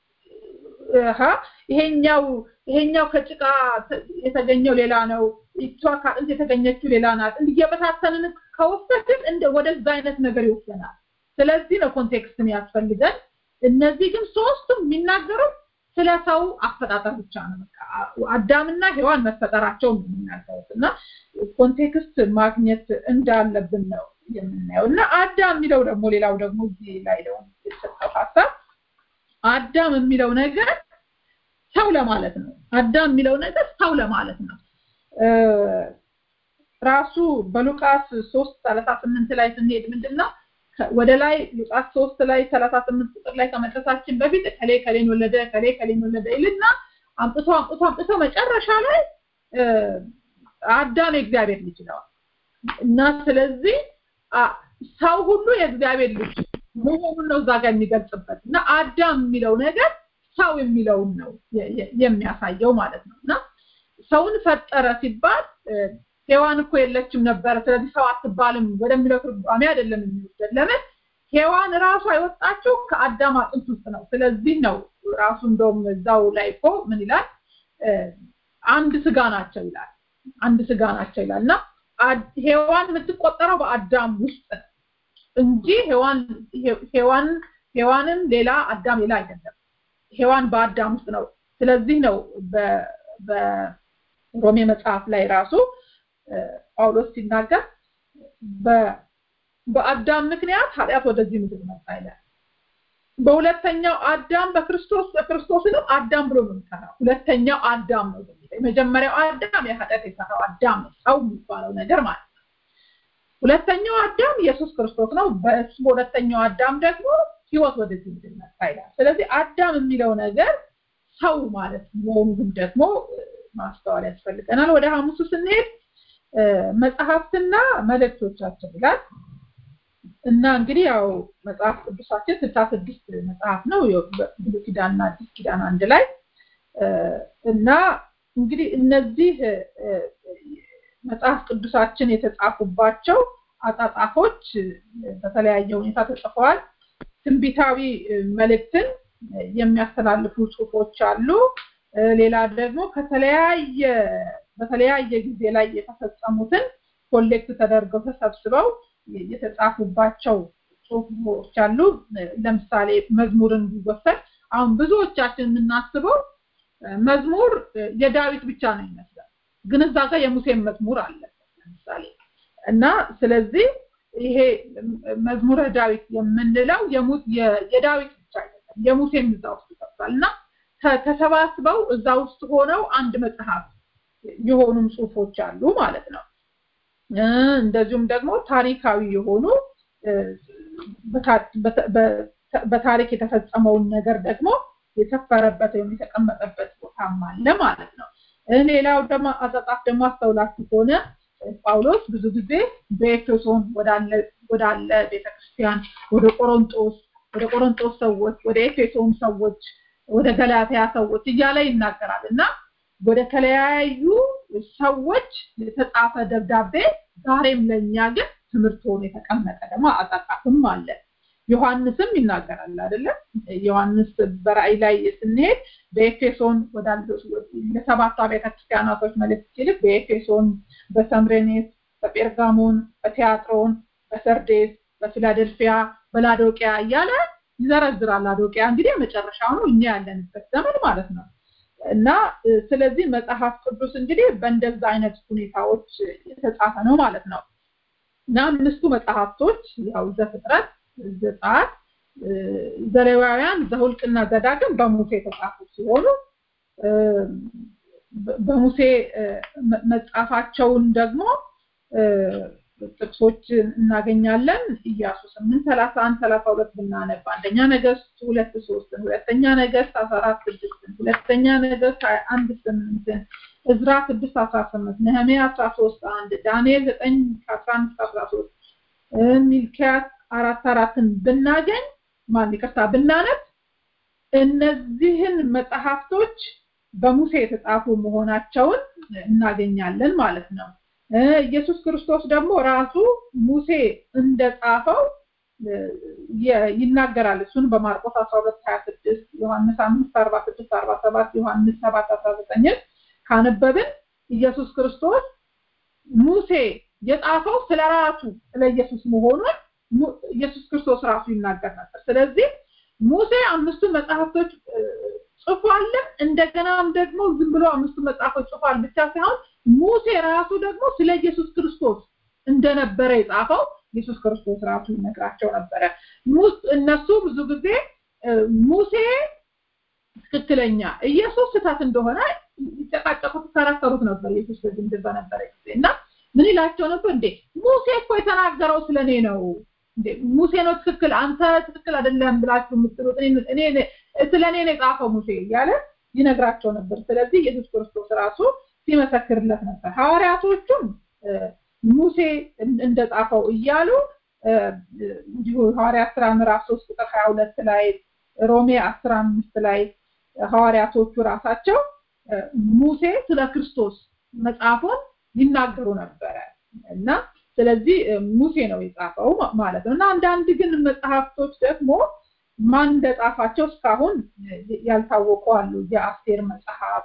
አሃ ይሄኛው ይሄኛው ከጭቃ ተ- የተገኘው ሌላ ነው እሷ ከአጥንት የተገኘችው ሌላ ናት እየበታተንን ከወሰድን እንደ ወደዛ አይነት ነገር ይወሰናል ስለዚህ ነው ኮንቴክስት የሚያስፈልገን እነዚህ ግን ሶስቱም የሚናገሩት ስለ ሰው አፈጣጠር ብቻ ነው በቃ አዳምና ሔዋን መፈጠራቸው ነው የሚናገሩት እና ኮንቴክስት ማግኘት እንዳለብን ነው የምናየው እና አዳም የሚለው ደግሞ ሌላው ደግሞ እዚህ ላይ ደግሞ የተሰጠው ሀሳብ አዳም የሚለው ነገር ሰው ለማለት ነው አዳም የሚለው ነገር ሰው ለማለት ነው እ፣ ራሱ በሉቃስ 3 38 ላይ ስንሄድ ምንድነው ከ- ወደ ላይ ሉቃስ 3 ላይ 38 ቁጥር ላይ ከመድረሳችን በፊት ከሌ ከሌን ወለደ ከሌ ከሌን ወለደ ይልና አምጥቶ አምጥቶ አምጥቶ መጨረሻ ላይ እ፣ አዳም የእግዚአብሔር ልጅ ነው እና ስለዚህ አ- ሰው ሁሉ የእግዚአብሔር ልጅ መሆኑን ነው እዛ ጋር የሚገልጽበት እና አዳም የሚለው ነገር ሰው የሚለውን ነው የ- የ- የሚያሳየው ማለት ነው እና ሰውን ፈጠረ ሲባል እ፣ ሔዋን እኮ የለችም ነበረ ስለዚህ ሰው አትባልም ወደሚለው ትርጓሜ አይደለም የሚወሰድ ለምን ሔዋን ራሷ የወጣችው ከአዳም አጥንት ውስጥ ነው ስለዚህ ነው ራሱ እንደውም እዛው ላይ እኮ ምን ይላል እ፣ አንድ ስጋ ናቸው ይላል አንድ ስጋ ናቸው ይላል እና ሔዋን የምትቆጠረው በአዳም ውስጥ ነው እንጂ ሔዋን ሔዋን ሔዋንም ሌላ አዳም ሌላ አይደለም ሔዋን በአዳም ውስጥ ነው ስለዚህ ነው በሮሜ መጽሐፍ ላይ ራሱ ጳውሎስ ሲናገር በአዳም ምክንያት ኃጢአት ወደዚህ ምድር መጣ ይላል በሁለተኛው አዳም በክርስቶስ በክርስቶስንም አዳም ብሎ ነው የሚጠራው ሁለተኛው አዳም ነው የመጀመሪያው አዳም የኃጢአት የሰራው አዳም ነው ሰው የሚባለው ነገር ማለት ነው ሁለተኛው አዳም ኢየሱስ ክርስቶስ ነው በእሱ በሁለተኛው አዳም ደግሞ ህይወት ወደዚህ ምድር መጣ ይላል ስለዚህ አዳም የሚለው ነገር ሰው ማለት መሆኑን ደግሞ ማስተዋል ያስፈልገናል ወደ ሐሙሱ ስንሄድ መጽሐፍትና መልእክቶቻቸው ይላል እና እንግዲህ ያው መጽሐፍ ቅዱሳችን ስልሳ ስድስት መጽሐፍ ነው ብሉይ ኪዳንና አዲስ ኪዳን አንድ ላይ እና እንግዲህ እነዚህ መጽሐፍ ቅዱሳችን የተጻፉባቸው አጻጻፎች በተለያየ ሁኔታ ተጽፈዋል ትንቢታዊ መልእክትን የሚያስተላልፉ ጽሁፎች አሉ ሌላ ደግሞ ከተለያየ በተለያየ ጊዜ ላይ የተፈጸሙትን ኮሌክት ተደርገው ተሰብስበው የተጻፉባቸው ጽሁፎች አሉ ለምሳሌ መዝሙርን ቢወሰድ አሁን ብዙዎቻችን የምናስበው መዝሙር የዳዊት ብቻ ነው ይመስላል ግን እዛ ጋር የሙሴን መዝሙር አለ ለምሳሌ እና ስለዚህ ይሄ መዝሙረ ዳዊት የምንለው የዳዊት ብቻ አይደለም የሙሴም እዛ ውስጥ ይጠቅሳል እና ተሰባስበው እዛ ውስጥ ሆነው አንድ መጽሐፍ የሆኑም ጽሁፎች አሉ ማለት ነው እንደዚሁም ደግሞ ታሪካዊ የሆኑ በታሪክ የተፈጸመውን ነገር ደግሞ የሰፈረበት ወይም የተቀመጠበት ቦታም አለ ማለት ነው ሌላው ደግሞ አጻጻፍ ደግሞ አስተውላችሁ ከሆነ ጳውሎስ ብዙ ጊዜ በኤፌሶን ወዳለ ቤተክርስቲያን ወደ ቆሮንጦስ ወደ ቆሮንጦስ ሰዎች ወደ ኤፌሶን ሰዎች ወደ ገላትያ ሰዎች እያለ ይናገራል እና ወደ ተለያዩ ሰዎች የተጻፈ ደብዳቤ ዛሬም ለእኛ ግን ትምህርት ሆኖ የተቀመጠ ደግሞ አጻጻፍም አለ ዮሐንስም ይናገራል አይደለም ዮሐንስ በራእይ ላይ ስንሄድ በኤፌሶን ለሰባቱ አብያተ ክርስቲያናቶች መልእክት ሲልክ በኤፌሶን በሰምሬኔስ በጴርጋሞን በቲያጥሮን በሰርዴስ በፊላደልፊያ በላዶቂያ እያለ ይዘረዝራል ላዶቂያ እንግዲህ የመጨረሻው ነው እኛ ያለንበት ዘመን ማለት ነው እና ስለዚህ መጽሐፍ ቅዱስ እንግዲህ በእንደዛ አይነት ሁኔታዎች የተጻፈ ነው ማለት ነው እና አምስቱ መጽሐፍቶች ያው ዘፍጥረት ዘጸአት ዘሌዋውያን ዘሁልቅና ዘዳግም በሙሴ የተጻፉ ሲሆኑ በሙሴ መጻፋቸውን ደግሞ ጥቅሶች እናገኛለን ኢያሱ ስምንት ሰላሳ አንድ ሰላሳ ሁለት ብናነብ አንደኛ ነገስት ሁለት ሶስትን ሁለተኛ ነገስት አስራ አራት ስድስትን ሁለተኛ ነገስት ሀያ አንድ ስምንትን እዝራ ስድስት አስራ ስምንት ነህሜ አስራ ሶስት አንድ ዳንኤል ዘጠኝ ከአስራ አምስት አስራ ሶስት ሚልኪያስ አራት አራትን ብናገኝ ማን ይቅርታ ብናነብ እነዚህን መጽሐፍቶች በሙሴ የተጻፉ መሆናቸውን እናገኛለን ማለት ነው ኢየሱስ ክርስቶስ ደግሞ ራሱ ሙሴ እንደጻፈው ይናገራል እሱን በማርቆስ 12 26 ዮሐንስ 5 46 47 ዮሐንስ 7 19 ካነበብን ኢየሱስ ክርስቶስ ሙሴ የጻፈው ስለ ራሱ ስለ ኢየሱስ መሆኑን ኢየሱስ ክርስቶስ ራሱ ይናገር ነበር ስለዚህ ሙሴ አምስቱ መጽሐፍቶች ጽፏል እንደገናም ደግሞ ዝም ብሎ አምስቱ መጽሐፎች ጽፏል ብቻ ሳይሆን ሙሴ ራሱ ደግሞ ስለ ኢየሱስ ክርስቶስ እንደነበረ የጻፈው ኢየሱስ ክርስቶስ ራሱ ይነግራቸው ነበረ እነሱ ብዙ ጊዜ ሙሴ ትክክለኛ ኢየሱስ ስህተት እንደሆነ ይጨቃጨቁት ይከራከሩት ነበር ኢየሱስ በዚህ እንደዛ ነበረ ጊዜ እና ምን ይላቸው ነበር እንዴ ሙሴ እኮ የተናገረው ስለኔ ነው ሙሴ ነው ትክክል አንተ ትክክል አይደለም ብላችሁ የምትሉት እኔ ስለኔ ነው የጻፈው ሙሴ እያለ ይነግራቸው ነበር ስለዚህ ኢየሱስ ክርስቶስ ራሱ ሲመሰክርለት ነበር ሐዋርያቶቹም ሙሴ እንደጻፈው እያሉ እንዲሁ ሐዋርያት ስራ ምዕራፍ 3 ቁጥር 22 ላይ ሮሜ 15 ላይ ሐዋርያቶቹ ራሳቸው ሙሴ ስለ ክርስቶስ መጽሐፉን ይናገሩ ነበረ እና ስለዚህ ሙሴ ነው የጻፈው ማለት ነው እና አንዳንድ ግን መጽሐፍቶች ደግሞ ማን እንደጻፋቸው እስካሁን ያልታወቁ አሉ የአስቴር መጽሐፍ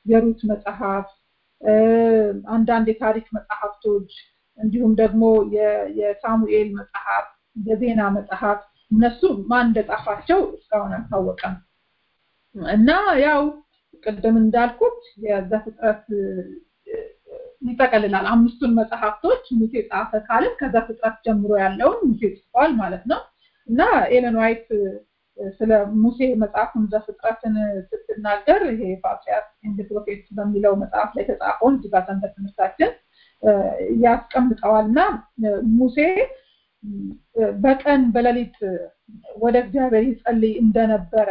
የሩት መጽሐፍ አንዳንድ የታሪክ መጽሐፍቶች እንዲሁም ደግሞ የሳሙኤል መጽሐፍ የዜና መጽሐፍ እነሱ ማን እንደጻፋቸው እስካሁን አልታወቀም እና ያው ቅድም እንዳልኩት የዘፍጥረት ይጠቀልላል አምስቱን መጽሐፍቶች ሙሴ ጻፈ ካልን ከዘፍጥረት ጀምሮ ያለውን ሙሴ ጽፏል ማለት ነው እና ኤለን ዋይት ስለ ሙሴ መጽሐፉን ዘፍጥረትን ስትናገር ይሄ ፓትሪያርክ ኤንድ ፕሮፌት በሚለው መጽሐፍ ላይ የተጻፈውን እዚህ ጋር ሰንበት ትምህርታችን ያስቀምጠዋል እና ሙሴ በቀን በሌሊት ወደ እግዚአብሔር ይጸልይ እንደነበረ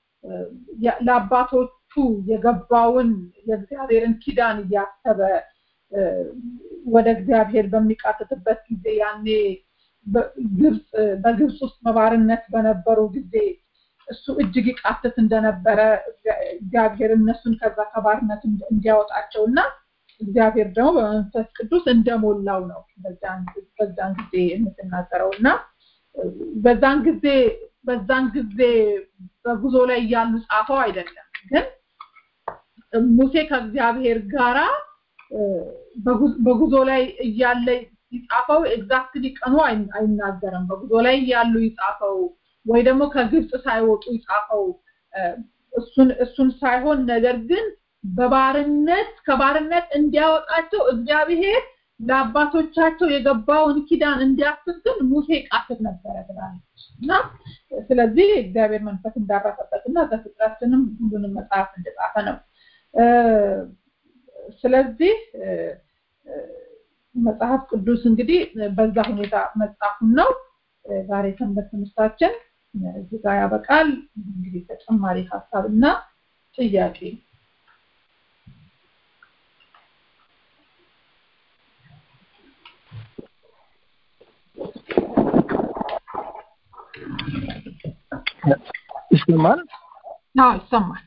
ለአባቶቹ የገባውን የእግዚአብሔርን ኪዳን እያሰበ ወደ እግዚአብሔር በሚቃትትበት ጊዜ ያኔ ግብፅ በግብፅ ውስጥ በባርነት በነበሩ ጊዜ እሱ እጅግ ይቃትት እንደነበረ እግዚአብሔር እነሱን ከዛ ከባርነት እንዲያወጣቸው እና እግዚአብሔር ደግሞ በመንፈስ ቅዱስ እንደሞላው ነው በዛን ጊዜ የምትናገረው እና በዛን ጊዜ በዛን ጊዜ በጉዞ ላይ እያሉ ጻፈው አይደለም ግን ሙሴ ከእግዚአብሔር ጋራ በጉዞ ላይ እያለ ይጻፈው ኤግዛክትሊ ቀኑ አይናገርም በጉዞ ላይ እያሉ ይጻፈው ወይ ደግሞ ከግብፅ ሳይወጡ ይጻፈው እሱን እሱን ሳይሆን ነገር ግን በባርነት ከባርነት እንዲያወጣቸው እግዚአብሔር ለአባቶቻቸው የገባውን ኪዳን እንዲያስብ ግን ሙሴ ቃትት ነበረ ትላለች እና ስለዚህ እግዚአብሔር መንፈስ እንዳረፈበት እና ዘፍጥረትንም ሁሉንም መጽሐፍ እንደጻፈ ነው ስለዚህ መጽሐፍ ቅዱስ እንግዲህ በዛ ሁኔታ መጽሐፉን ነው ዛሬ ሰንበት ትምህርታችን እዚህ ጋር ያበቃል እንግዲህ ተጨማሪ ሀሳብና ጥያቄ ይሰማል አዎ ይሰማል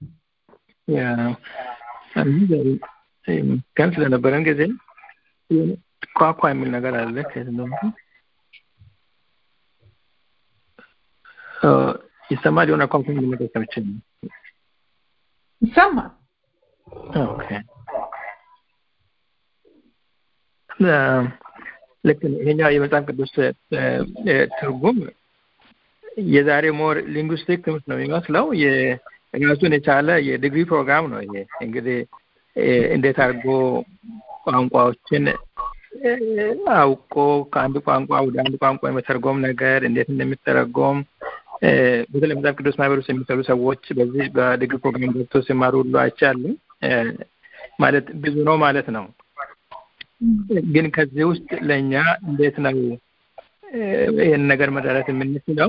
ቀን ስለነበረን ጊዜ ኳኳ የሚል ነገር አለ ይሰማል የሆነ ኳኳ የሚል ነገር ሰምቼ ይሰማል ኦኬ ልክ ይሄኛው የመጽሐፍ ቅዱስ ትርጉም የዛሬ ሞር ሊንጉስቲክ ትምህርት ነው የሚመስለው ራሱን የቻለ የዲግሪ ፕሮግራም ነው ይሄ እንግዲህ እንዴት አድርጎ ቋንቋዎችን አውቆ ከአንድ ቋንቋ ወደ አንድ ቋንቋ የመተርጎም ነገር እንዴት እንደሚተረጎም በተለይ መጽሐፍ ቅዱስ ማህበር ውስጥ የሚሰሩ ሰዎች በዚህ በዲግሪ ፕሮግራም ገብቶ ሲማሩ ሁሉ አይቻሉ ማለት ብዙ ነው ማለት ነው ግን ከዚህ ውስጥ ለእኛ እንዴት ነው ይህን ነገር መደረት የምንችለው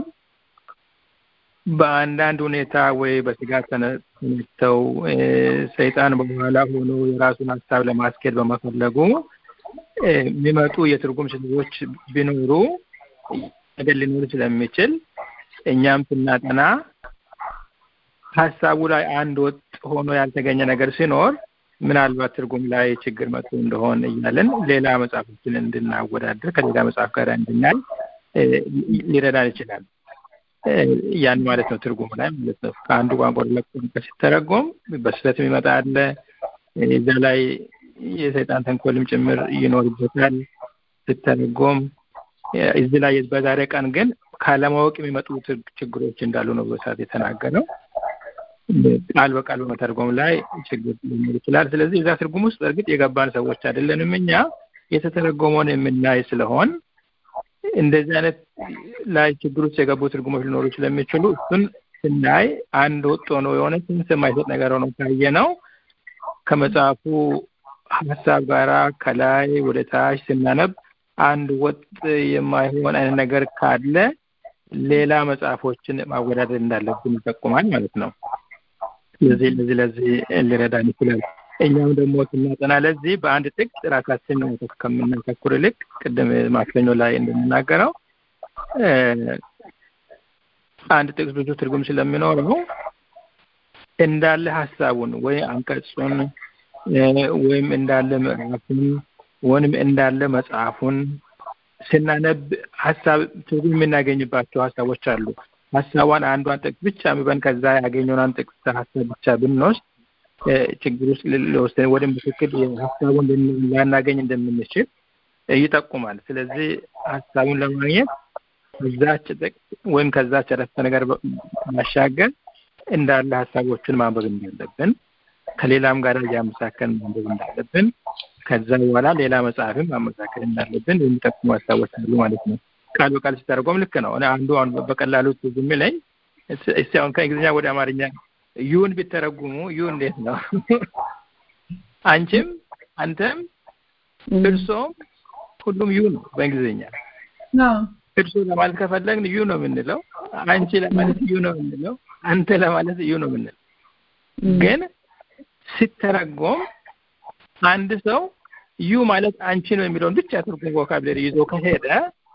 በአንዳንድ ሁኔታ ወይ በስጋት ተነስተው ሰይጣን በኋላ ሆኖ የራሱን ሀሳብ ለማስኬድ በመፈለጉ የሚመጡ የትርጉም ስህተቶች ቢኖሩ ነገር ሊኖር ስለሚችል እኛም ስናጠና ሀሳቡ ላይ አንድ ወጥ ሆኖ ያልተገኘ ነገር ሲኖር ምናልባት ትርጉም ላይ ችግር መጥቶ እንደሆን እያለን ሌላ መጽሐፎችን እንድናወዳደር ከሌላ መጽሐፍ ጋር እንድናይ ሊረዳን ይችላል። ያን ማለት ነው ትርጉም ላይ ማለት ነው። ከአንዱ ቋንቋ ወደ ሌላ ቋንቋ ሲተረጎም በስህተት የሚመጣ አለ። እዛ ላይ የሰይጣን ተንኮልም ጭምር ይኖርበታል ሲተረጎም። እዚህ ላይ በዛሬ ቀን ግን ካለማወቅ የሚመጡ ችግሮች እንዳሉ ነው በሰዓት የተናገረው። ቃል በቃል በመተርጎም ላይ ችግር ሊኖር ይችላል። ስለዚህ እዛ ትርጉም ውስጥ በእርግጥ የገባን ሰዎች አይደለንም። እኛ የተተረጎመውን የምናይ ስለሆን እንደዚህ አይነት ላይ ችግር ውስጥ የገቡ ትርጉሞች ሊኖሩ ስለሚችሉ እሱን ስናይ አንድ ወጥ ሆኖ የሆነ ስንት የማይሰጥ ነገር ሆኖ ካየ ነው ከመጽሐፉ ሀሳብ ጋራ ከላይ ወደ ታች ስናነብ አንድ ወጥ የማይሆን አይነት ነገር ካለ ሌላ መጽሐፎችን ማወዳደር እንዳለብን ይጠቁማል ማለት ነው። ስለዚህ ለዚህ ለዚህ ሊረዳን ይችላል። እኛም ደግሞ ስናጠና ለዚህ በአንድ ጥቅስ ራሳችን ከምናተኩር ይልቅ ቅድም ማክሰኞ ላይ እንደምናገረው አንድ ጥቅስ ብዙ ትርጉም ስለሚኖረው እንዳለ ሀሳቡን ወይ አንቀጹን ወይም እንዳለ ምዕራፉን ወይም እንዳለ መጽሐፉን ስናነብ ሀሳብ ትርጉም የምናገኝባቸው ሀሳቦች አሉ። ሀሳቧን አንዷን ጥቅስ ብቻ ምበን ከዛ ያገኘውን ጥቅስ ሀሳብ ብቻ ብንወስድ ችግር ውስጥ ሊወስደን ወደ ትክክል ሀሳቡን ላናገኝ እንደምንችል ይጠቁማል። ስለዚህ ሀሳቡን ለማግኘት ከዛች ጥቅስ ወይም ከዛች አረፍተ ነገር ማሻገር እንዳለ ሀሳቦችን ማንበብ እንዳለብን ከሌላም ጋር እያመሳከል ማንበብ እንዳለብን ከዛ በኋላ ሌላ መጽሐፍም ማመሳከል እንዳለብን የሚጠቁሙ ሀሳቦች አሉ ማለት ነው። ቃል በቃል ሲተረጎም ልክ ነው። አንዱ አሁን በቀላሉ ትዝ የሚለኝ እስቲ አሁን ከእንግሊዝኛ ወደ አማርኛ ዩን ቢተረጉሙ ዩ እንዴት ነው? አንቺም፣ አንተም፣ እርሶም ሁሉም ዩ ነው በእንግሊዝኛ። እርሶ ለማለት ከፈለግን ዩ ነው የምንለው። አንቺ ለማለት ዩ ነው የምንለው። አንተ ለማለት ዩ ነው የምንለው። ግን ሲተረጎም አንድ ሰው ዩ ማለት አንቺ ነው የሚለውን ብቻ ትርጉም ቮካብለሪ ይዞ ከሄደ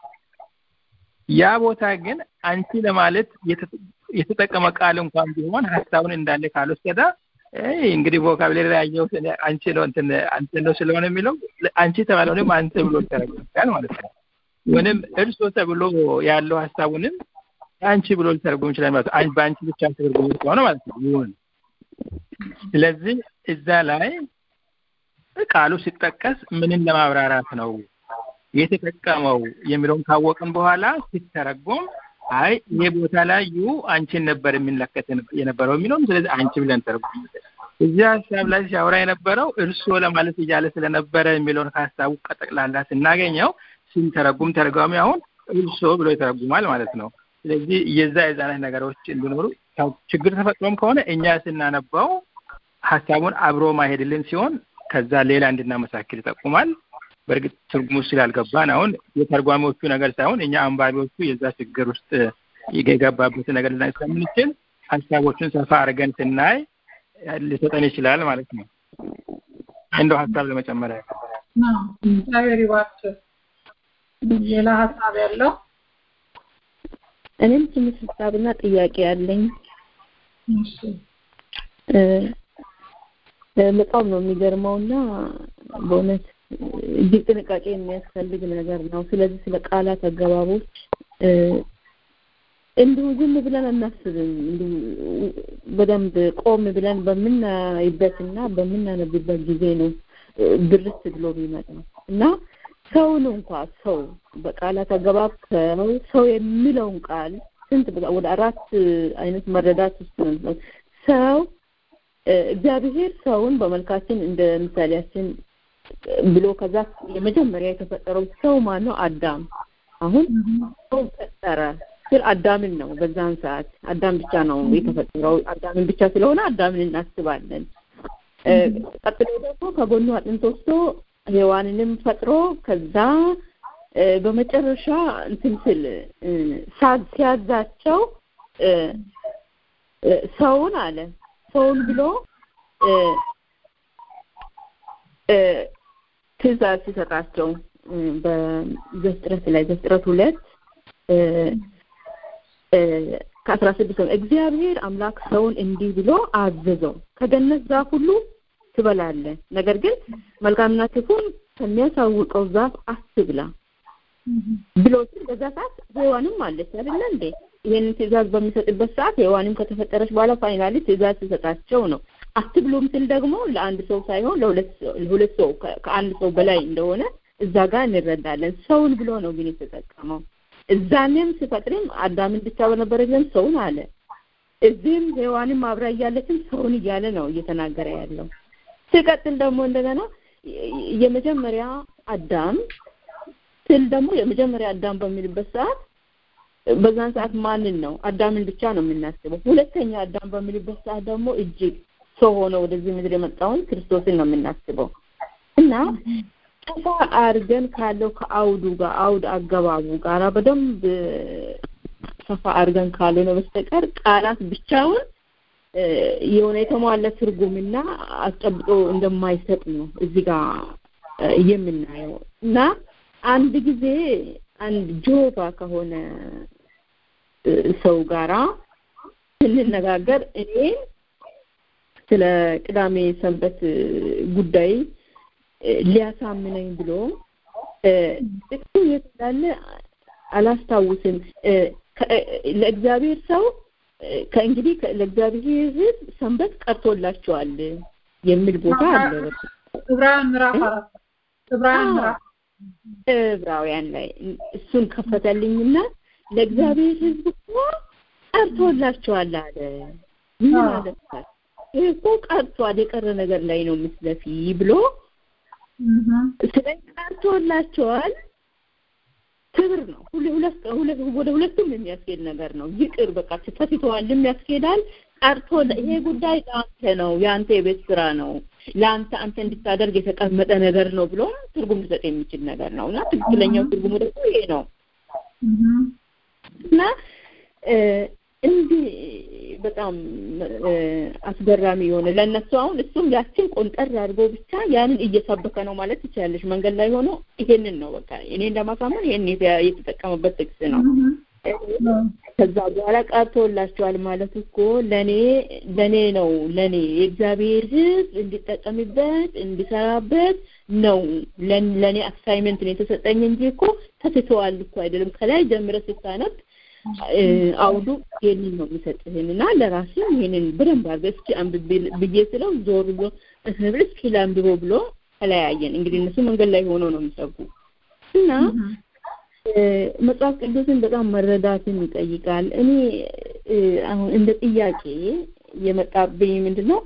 ያ ቦታ ግን አንቺ ለማለት የተጠቀመ ቃል እንኳን ቢሆን ሀሳቡን እንዳለ ካልወሰደ እንግዲህ ቮካብለሪ ላይ ያየሁት አንቺ ነው እንትን አንተ ነው ስለሆነ የሚለው አንቺ ተባለውንም አንተ ብሎ ይተረጎማል ማለት ነው። ወይም እርሶ ተብሎ ያለው ሀሳቡንም አንቺ ብሎ ሊተረጎም ይችላል ማለት ነው። በአንቺ ብቻ ተተርጉሞ ከሆነ ማለት ነው ይሁን። ስለዚህ እዛ ላይ ቃሉ ሲጠቀስ ምንን ለማብራራት ነው የተጠቀመው የሚለውን ካወቅን በኋላ ሲተረጎም አይ ይሄ ቦታ ላይ ዩ አንቺን ነበር የሚመለከት የነበረው የሚለውም ስለዚህ አንቺ ብለን ተረጉም። እዚህ ሀሳብ ላይ ሲያወራ የነበረው እርስዎ ለማለት እያለ ስለነበረ የሚለውን ከሀሳቡ ቀጠቅላላ ስናገኘው ስንተረጉም ተረጓሚ አሁን እርስዎ ብሎ ይተረጉማል ማለት ነው። ስለዚህ የዛ የዛ አይነት ነገሮች እንዲኖሩ ችግር ተፈጥሮም ከሆነ እኛ ስናነባው ሀሳቡን አብሮ ማሄድልን ሲሆን ከዛ ሌላ እንድናመሳክል ይጠቁማል። በእርግጥ ትርጉሙ ስላልገባን አሁን የተርጓሚዎቹ ነገር ሳይሆን እኛ አንባቢዎቹ የዛ ችግር ውስጥ የገባበትን ነገር ልናይ ስለምንችል ሀሳቦችን ሰፋ አድርገን ስናይ ሊሰጠን ይችላል ማለት ነው። እንደው ሀሳብ ለመጨመር እግዚአብሔር ይባርክ። ሌላ ሀሳብ ያለው እኔም ትንሽ ሀሳብና ጥያቄ ያለኝ በጣም ነው የሚገርመውና በእውነት እጅግ ጥንቃቄ የሚያስፈልግ ነገር ነው። ስለዚህ ስለ ቃላት አገባቦች እንዲሁ ዝም ብለን አናስብም። እንዲሁ በደንብ ቆም ብለን በምናይበትና በምናነብበት ጊዜ ነው ድርስ ብሎ የሚመጣው እና ሰውን እንኳ ሰው በቃላት አገባብ ሰው ሰው የሚለውን ቃል ስንት ወደ አራት አይነት መረዳት ውስጥ ነው ሰው እግዚአብሔር ሰውን በመልካችን እንደ ምሳሌያችን ብሎ ከዛ የመጀመሪያ የተፈጠረው ሰው ማን ነው? አዳም። አሁን ሰው ፈጠረ ስል አዳምን ነው። በዛን ሰዓት አዳም ብቻ ነው የተፈጠረው። አዳምን ብቻ ስለሆነ አዳምን እናስባለን። ቀጥሎ ደግሞ ከጎኑ አጥንት ወስዶ ሔዋንንም ፈጥሮ ከዛ በመጨረሻ እንትን ስል ሲያዛቸው ሰውን አለ ሰውን ብሎ ትእዛዝ ሲሰጣቸው በዘፍጥረት ላይ ዘፍጥረት ሁለት ከአስራ ስድስት ነው እግዚአብሔር አምላክ ሰውን እንዲህ ብሎ አዘዘው ከገነት ዛፍ ሁሉ ትበላለህ፣ ነገር ግን መልካምና ክፉን ከሚያሳውቀው ዛፍ አትብላ ብሎ ሲል በዛ ሰዓት ሔዋንም አለች አይደለ እንዴ? ይሄንን ትእዛዝ በሚሰጥበት ሰዓት ሔዋንም ከተፈጠረች በኋላ ፋይናሊ ትእዛዝ ሲሰጣቸው ነው። አትብሉም ስል ደግሞ ለአንድ ሰው ሳይሆን ለሁለት ሰው ከአንድ ሰው በላይ እንደሆነ እዛ ጋር እንረዳለን። ሰውን ብሎ ነው ግን የተጠቀመው። እዛኔም ሲፈጥርም አዳምን ብቻ በነበረ ጊዜም ሰውን አለ። እዚህም ሔዋንም አብራ እያለችም ሰውን እያለ ነው እየተናገረ ያለው። ሲቀጥል ደግሞ እንደገና የመጀመሪያ አዳም ስል ደግሞ የመጀመሪያ አዳም በሚልበት ሰዓት በዛን ሰዓት ማንን ነው? አዳምን ብቻ ነው የምናስበው። ሁለተኛ አዳም በሚልበት ሰዓት ደግሞ እጅግ ሰው ሆኖ ወደዚህ ምድር የመጣውን ክርስቶስን ነው የምናስበው እና ሰፋ አድርገን ካለው ከአውዱ ጋር አውድ አገባቡ ጋር በደንብ ሰፋ አድርገን ካልሆነ በስተቀር ቃላት ብቻውን የሆነ የተሟላ ትርጉምና አስጨብጦ እንደማይሰጥ ነው እዚህ ጋር የምናየው እና አንድ ጊዜ አንድ ጆባ ከሆነ ሰው ጋራ ስንነጋገር እኔ ስለ ቅዳሜ ሰንበት ጉዳይ ሊያሳምነኝ ብሎ ጥቅሱ የት እንዳለ አላስታውስም። ለእግዚአብሔር ሰው ከእንግዲህ ለእግዚአብሔር ሕዝብ ሰንበት ቀርቶላቸዋል የሚል ቦታ አለ። ዕብራውያን ምዕራፍ አራት ዕብራውያን ምዕራፍ ዕብራውያን ላይ እሱን ከፈተልኝና ለእግዚአብሔር ሕዝብ እኮ ቀርቶላቸዋል አለ። ምን ማለት ነው? ይሄ እኮ ቀርቷል፣ የቀረ ነገር ላይ ነው ምስለፊ ብሎ ስለዚህ ቀርቶላቸዋል። ክብር ነው። ሁለት ሁለት ወደ ሁለቱም የሚያስኬድ ነገር ነው። ይቅር በቃ ተትተዋልም ያስኬዳል። ቀርቶ ይሄ ጉዳይ ለአንተ ነው፣ የአንተ የቤት ስራ ነው፣ ለአንተ አንተ እንድታደርግ የተቀመጠ ነገር ነው ብሎ ትርጉም ሊሰጥ የሚችል ነገር ነው እና ትክክለኛው ትርጉሙ ደግሞ ይሄ ነው እና እንዲህ በጣም አስገራሚ የሆነ ለእነሱ አሁን እሱም ያችን ቆንጠር አድርጎ ብቻ ያንን እየሰበከ ነው ማለት ትችላለች። መንገድ ላይ ሆኖ ይሄንን ነው በቃ እኔ እንደማሳመን ይሄን የተጠቀመበት ጥቅስ ነው። ከዛ በኋላ ቀርቶላቸዋል ማለት እኮ ለኔ ለኔ ነው ለኔ የእግዚአብሔር ሕዝብ እንዲጠቀምበት እንዲሰራበት ነው ለኔ አሳይመንት ነው የተሰጠኝ እንጂ እኮ ተትተዋል እኮ አይደለም። ከላይ ጀምረ ስታነብ አውዱ ይሄንን ነው የሚሰጥህን እና ለራስህ ይሄንን በደንብ አድርገህ እስኪ አንብቤ ብዬ ስለው ዞር ብሎ እህብል እስኪ ላንብበው ብሎ ተለያየን። እንግዲህ እነሱ መንገድ ላይ ሆነው ነው የሚሰጉ እና መጽሐፍ ቅዱስን በጣም መረዳትን ይጠይቃል። እኔ አሁን እንደ ጥያቄ የመጣብኝ ምንድን ነው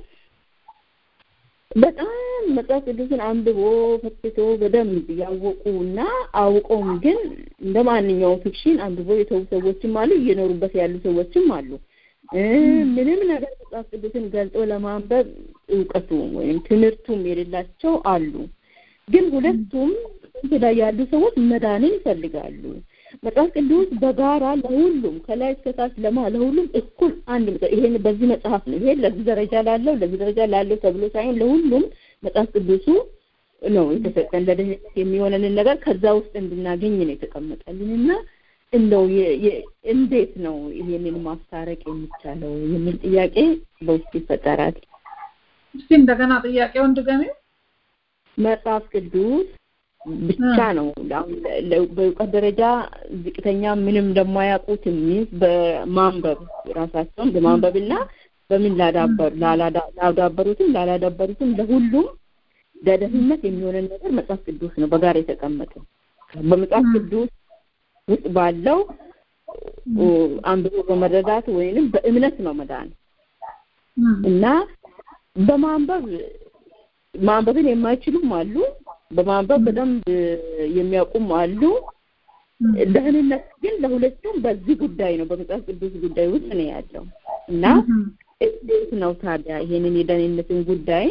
በጣም መጽሐፍ ቅዱስን አንብቦ ፈትቶ በደንብ ያወቁ እና አውቀውም ግን እንደ ማንኛውም ፊክሽን አንብቦ የተዉ ሰዎችም አሉ፣ እየኖሩበት ያሉ ሰዎችም አሉ። ምንም ነገር መጽሐፍ ቅዱስን ገልጦ ለማንበብ እውቀቱ ወይም ትምህርቱም የሌላቸው አሉ። ግን ሁለቱም ላይ ያሉ ሰዎች መዳንን ይፈልጋሉ። መጽሐፍ ቅዱስ በጋራ ለሁሉም ከላይ እስከታች ለማ ለሁሉም እኩል አንድ ይሄን በዚህ መጽሐፍ ነው ይሄን ለዚህ ደረጃ ላለው ለዚህ ደረጃ ላለው ተብሎ ሳይሆን ለሁሉም መጽሐፍ ቅዱሱ ነው የተሰጠን ለደህንነት የሚሆነንን ነገር ከዛ ውስጥ እንድናገኝ ነው የተቀመጠልንና እንደው እንዴት ነው ይሄንን ማስታረቅ የሚቻለው የሚል ጥያቄ በውስጥ ይፈጠራል። እስቲ እንደገና ጥያቄውን ድገሚው። መጽሐፍ ቅዱስ ብቻ ነው በእውቀት ደረጃ ዝቅተኛ ምንም እንደማያውቁት የሚይዝ በማንበብ ራሳቸውን በማንበብና በምን ላዳበሩትም ላላዳበሩትም ለሁሉም ለደህንነት የሚሆነን ነገር መጽሐፍ ቅዱስ ነው በጋር የተቀመጠው በመጽሐፍ ቅዱስ ውስጥ ባለው አንብቦ በመረዳት ወይንም በእምነት ነው መዳን እና በማንበብ ማንበብን የማይችሉም አሉ በማንበብ በደንብ የሚያውቁም አሉ። ደህንነት ግን ለሁለቱም በዚህ ጉዳይ ነው በመጽሐፍ ቅዱስ ጉዳይ ውስጥ ነው ያለው እና እንዴት ነው ታዲያ ይሄንን የደህንነትን ጉዳይ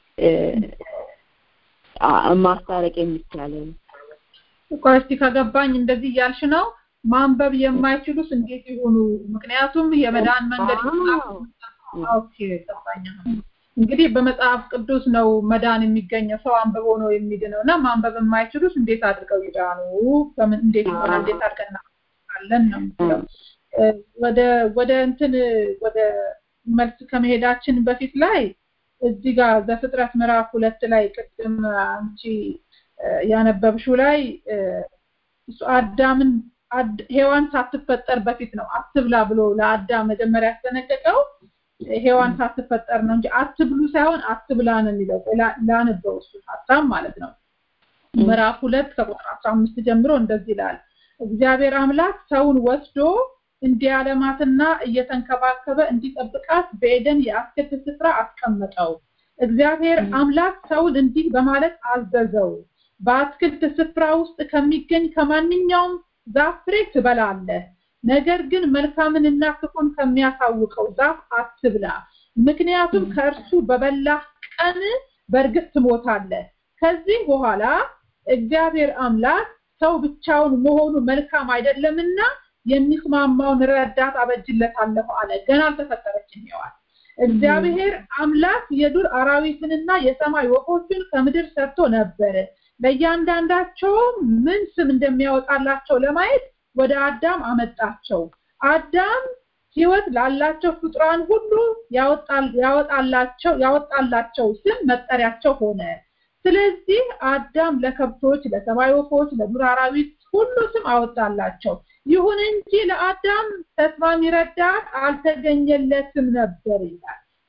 ማስታረቅ የሚቻለው? ቆይ እስቲ ከገባኝ እንደዚህ እያልሽ ነው ማንበብ የማይችሉስ እንዴት ይሆኑ? ምክንያቱም የመዳን መንገድ ኦኬ ገባኝ። እንግዲህ በመጽሐፍ ቅዱስ ነው መዳን የሚገኘው። ሰው አንብቦ ነው የሚድነው እና ማንበብ የማይችሉስ እንዴት አድርገው ይዳኑ? በምን እንዴት ይሆናል? እንዴት አድርገን እናለን ነው የምትለው። ወደ ወደ እንትን ወደ መልስ ከመሄዳችን በፊት ላይ እዚህ ጋር ዘፍጥረት ምዕራፍ ሁለት ላይ ቅድም አንቺ ያነበብሽው ላይ እሱ አዳምን ሔዋን ሳትፈጠር በፊት ነው አትብላ ብሎ ለአዳም መጀመሪያ ያስጠነቀቀው ሔዋን ሳትፈጠር ነው እንጂ አትብሉ ሳይሆን አትብላ ነው የሚለው ላነበው እሱ ሀሳብ ማለት ነው ምዕራፍ ሁለት ከቁጥር አስራ አምስት ጀምሮ እንደዚህ ይላል እግዚአብሔር አምላክ ሰውን ወስዶ እንዲያለማትና እየተንከባከበ እንዲጠብቃት በኤደን የአትክልት ስፍራ አስቀመጠው እግዚአብሔር አምላክ ሰውን እንዲህ በማለት አዘዘው በአትክልት ስፍራ ውስጥ ከሚገኝ ከማንኛውም ዛፍ ፍሬ ትበላለህ ነገር ግን መልካምንና ክፉን ከሚያሳውቀው ዛፍ አትብላ ምክንያቱም ከእርሱ በበላህ ቀን በእርግጥ ትሞታለህ ከዚህ በኋላ እግዚአብሔር አምላክ ሰው ብቻውን መሆኑ መልካም አይደለምና የሚስማማውን ረዳት አበጅለታለሁ አለ ገና አልተፈጠረችም ሔዋን እግዚአብሔር አምላክ የዱር አራዊትንና የሰማይ ወፎችን ከምድር ሰርቶ ነበር ለእያንዳንዳቸው ምን ስም እንደሚያወጣላቸው ለማየት ወደ አዳም አመጣቸው አዳም ህይወት ላላቸው ፍጡራን ሁሉ ያወጣላቸው ያወጣላቸው ስም መጠሪያቸው ሆነ ስለዚህ አዳም ለከብቶች ለሰማይ ወፎች ለዱር አራዊት ሁሉ ስም አወጣላቸው ይሁን እንጂ ለአዳም ተስማሚ ረዳት አልተገኘለትም ነበር ይላል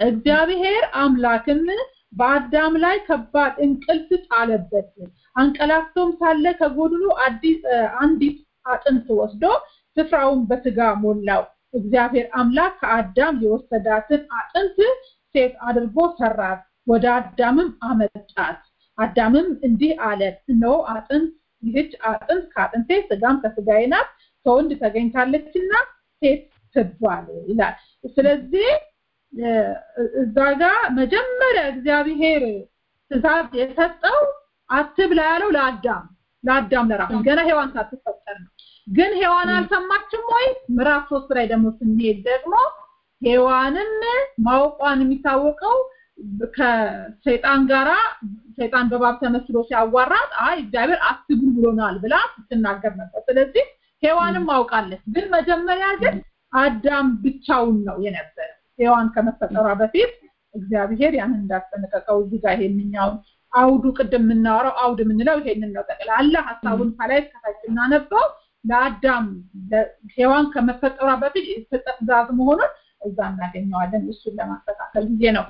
እግዚአብሔር አምላክም በአዳም ላይ ከባድ እንቅልፍ ጣለበት። አንቀላፍቶም ሳለ ከጎድኑ አዲስ አንዲት አጥንት ወስዶ ስፍራውን በስጋ ሞላው። እግዚአብሔር አምላክ ከአዳም የወሰዳትን አጥንት ሴት አድርጎ ሰራት፣ ወደ አዳምም አመጣት። አዳምም እንዲህ አለ፣ እነሆ አጥንት ይህች አጥንት ከአጥንቴ ስጋም ከስጋዬ ናት፣ ከወንድ ተገኝታለችና ሴት ትባል ይላል። ስለዚህ እዛ ጋር መጀመሪያ እግዚአብሔር ትእዛዝ የሰጠው አትብላ ያለው ለአዳም ለአዳም ለራሱ ገና ሔዋን ሳትፈጠር ነው። ግን ሔዋን አልሰማችም ወይ? ምዕራፍ ሶስት ላይ ደግሞ ስንሄድ ደግሞ ሔዋንም ማወቋን የሚታወቀው ከሰይጣን ጋራ ሰይጣን በባብ ተመስሎ ሲያዋራት አይ እግዚአብሔር አትብሉ ብሎናል ብላ ስትናገር ነበር። ስለዚህ ሔዋንም አውቃለች። ግን መጀመሪያ ግን አዳም ብቻውን ነው የነበረ። ሔዋን ከመፈጠሯ በፊት እግዚአብሔር ያንን እንዳስጠነቀቀው እዚህ ጋር ይሄንኛውን አውዱ ቅድም የምናወራው አውድ የምንለው ይሄንን ነው። ጠቅላላ ሀሳቡን ከላይ እስከታች እናነበው ለአዳም ሔዋን ከመፈጠሯ በፊት የተሰጠ ትእዛዝ መሆኑን እዛ እናገኘዋለን። እሱን ለማስተካከል ጊዜ ነው።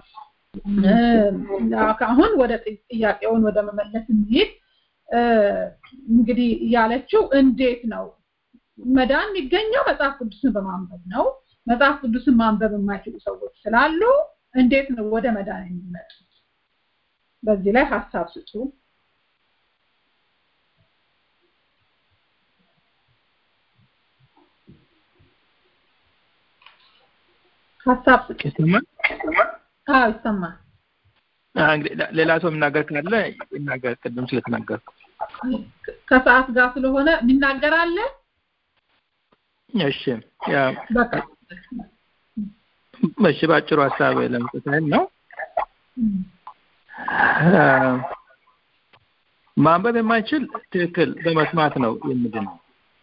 አሁን ወደ ጥያቄውን ወደ መመለስ እንሂድ። እንግዲህ ያለችው እንዴት ነው መዳን የሚገኘው መጽሐፍ ቅዱስን በማንበብ ነው። መጽሐፍ ቅዱስን ማንበብ የማይችሉ ሰዎች ስላሉ እንዴት ነው ወደ መዳን የሚመጡት? በዚህ ላይ ሀሳብ ስጡ። ሀሳብ ስጡ። ይሰማል? አዎ ይሰማል። እንግዲህ ሌላ ሰው የሚናገር ካለ ይናገር። ቅድም ስለተናገርኩ ከሰዓት ጋር ስለሆነ የሚናገር አለ? እሺ ያ በቃ እሺ፣ በአጭሩ ሀሳብ ለመስጠት ያህል ነው። ማንበብ የማይችል ትክክል በመስማት ነው የምድነው።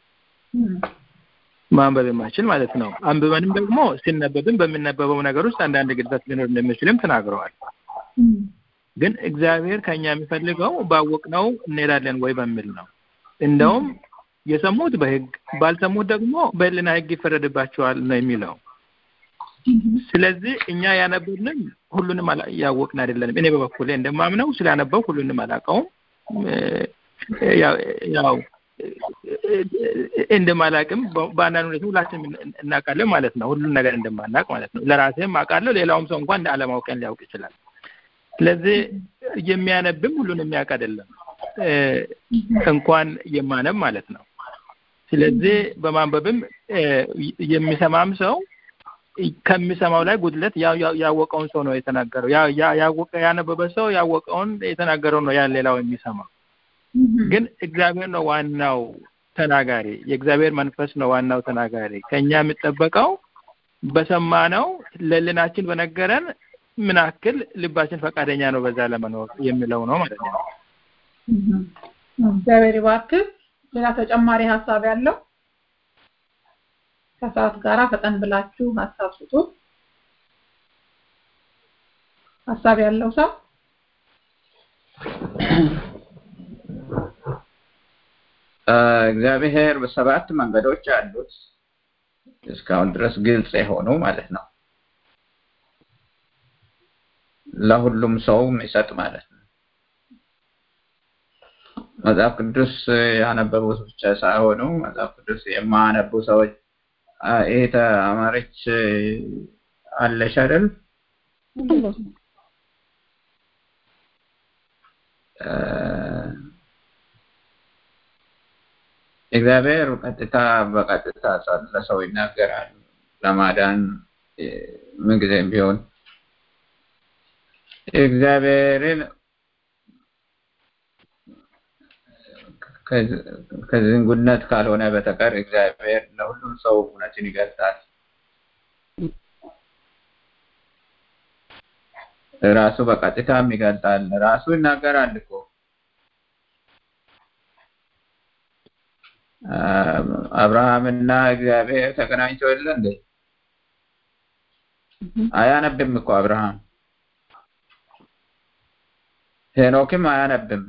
ማንበብ የማይችል ማለት ነው። አንብበንም ደግሞ ሲነበብም በሚነበበው ነገር ውስጥ አንዳንድ ግድፈት ሊኖር እንደሚችልም ተናግረዋል። ግን እግዚአብሔር ከኛ የሚፈልገው ባወቅነው እንሄዳለን ወይ በሚል ነው። እንደውም የሰሙት በሕግ ባልሰሙት ደግሞ በሕሊና ሕግ ይፈረድባቸዋል ነው የሚለው። ስለዚህ እኛ ያነበብንም ሁሉንም ያወቅን አይደለንም። እኔ በበኩሌ እንደማምነው ስላነበው ሁሉንም አላውቀውም። ያው እንደማላቅም በአንዳንድ ሁኔታ ሁላችንም እናውቃለን ማለት ነው። ሁሉን ነገር እንደማናውቅ ማለት ነው። ለራሴም አውቃለሁ። ሌላውም ሰው እንኳን እንደ አለማውቀን ሊያውቅ ይችላል። ስለዚህ የሚያነብም ሁሉን የሚያውቅ አይደለም፣ እንኳን የማነብ ማለት ነው። ስለዚህ በማንበብም የሚሰማም ሰው ከሚሰማው ላይ ጉድለት ያወቀውን ሰው ነው የተናገረው። ያወቀ ያነበበ ሰው ያወቀውን የተናገረው ነው ያን ሌላው የሚሰማው። ግን እግዚአብሔር ነው ዋናው ተናጋሪ። የእግዚአብሔር መንፈስ ነው ዋናው ተናጋሪ። ከኛ የሚጠበቀው በሰማነው ለልናችን በነገረን ምን ያክል ልባችን ፈቃደኛ ነው በዛ ለመኖር የሚለው ነው ማለት ነው። እግዚአብሔር ይባርክ። ሌላ ተጨማሪ ሀሳብ ያለው ከሰዓት ጋራ ፈጠን ብላችሁ ሀሳብ ስጡ። ሀሳብ ያለው ሰው እግዚአብሔር በሰባት መንገዶች አሉት እስካሁን ድረስ ግልጽ የሆኑ ማለት ነው። ለሁሉም ሰው የሚሰጥ ማለት ነው። መጽሐፍ ቅዱስ ያነበቡት ብቻ ሳይሆኑ መጽሐፍ ቅዱስ የማያነቡ ሰዎች ይሄ ተማሪች አለሽ አይደል? እግዚአብሔር ቀጥታ በቀጥታ ለሰው ይናገራል ለማዳን ምንጊዜም ቢሆን እግዚአብሔርን ከዝንጉነት ካልሆነ በተቀር እግዚአብሔር ለሁሉም ሰው እውነትን ይገልጣል። ራሱ በቀጥታም ይገልጣል። ራሱ ይናገራል እኮ አብርሃምና እግዚአብሔር ተገናኝተው የለ እንዴ? አያነብም እኮ አብርሃም። ሄኖክም አያነብም።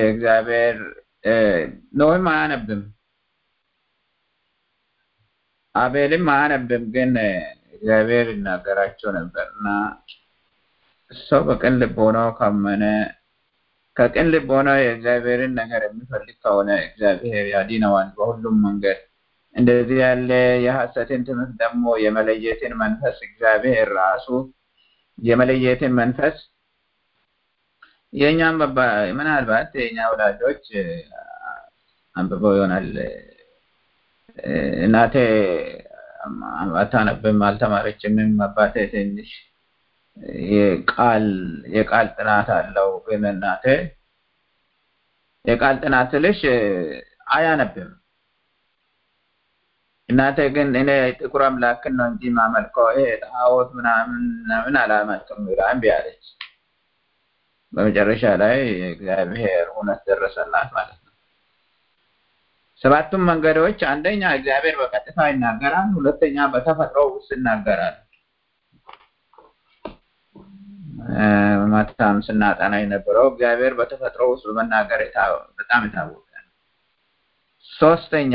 የእግዚአብሔር ኖህም አያነብም። አቤልም አያነብም፣ ግን እግዚአብሔር ይናገራቸው ነበር እና ሰው በቅን ልብ ሆኖ ካመነ ከቅን ልብ ሆኖ የእግዚአብሔርን ነገር የሚፈልግ ከሆነ እግዚአብሔር ያድነዋል በሁሉም መንገድ። እንደዚህ ያለ የሐሰትን ትምህርት ደግሞ የመለየትን መንፈስ እግዚአብሔር ራሱ የመለየትን መንፈስ የእኛም ምናልባት የእኛ ወላጆች አንብበው ይሆናል። እናቴ አታነብም፣ አልተማረችምም። አባቴ ትንሽ የቃል የቃል ጥናት አለው፣ ግን እናቴ የቃል ጥናት ስልሽ አያነብም። እናቴ ግን እኔ ጥቁር አምላክን ነው እንጂ ማመልከው ይሄ ጣዖት ምናምን ምናምን አላመልክም ብላ እምቢ አለች። በመጨረሻ ላይ እግዚአብሔር እውነት ደረሰላት ማለት ነው። ሰባቱም መንገዶች አንደኛ እግዚአብሔር በቀጥታ ይናገራል፣ ሁለተኛ በተፈጥሮ ውስጥ ይናገራል። ማታም ስናጠና የነበረው እግዚአብሔር በተፈጥሮ ውስጥ በመናገር በጣም የታወቀ ነው። ሶስተኛ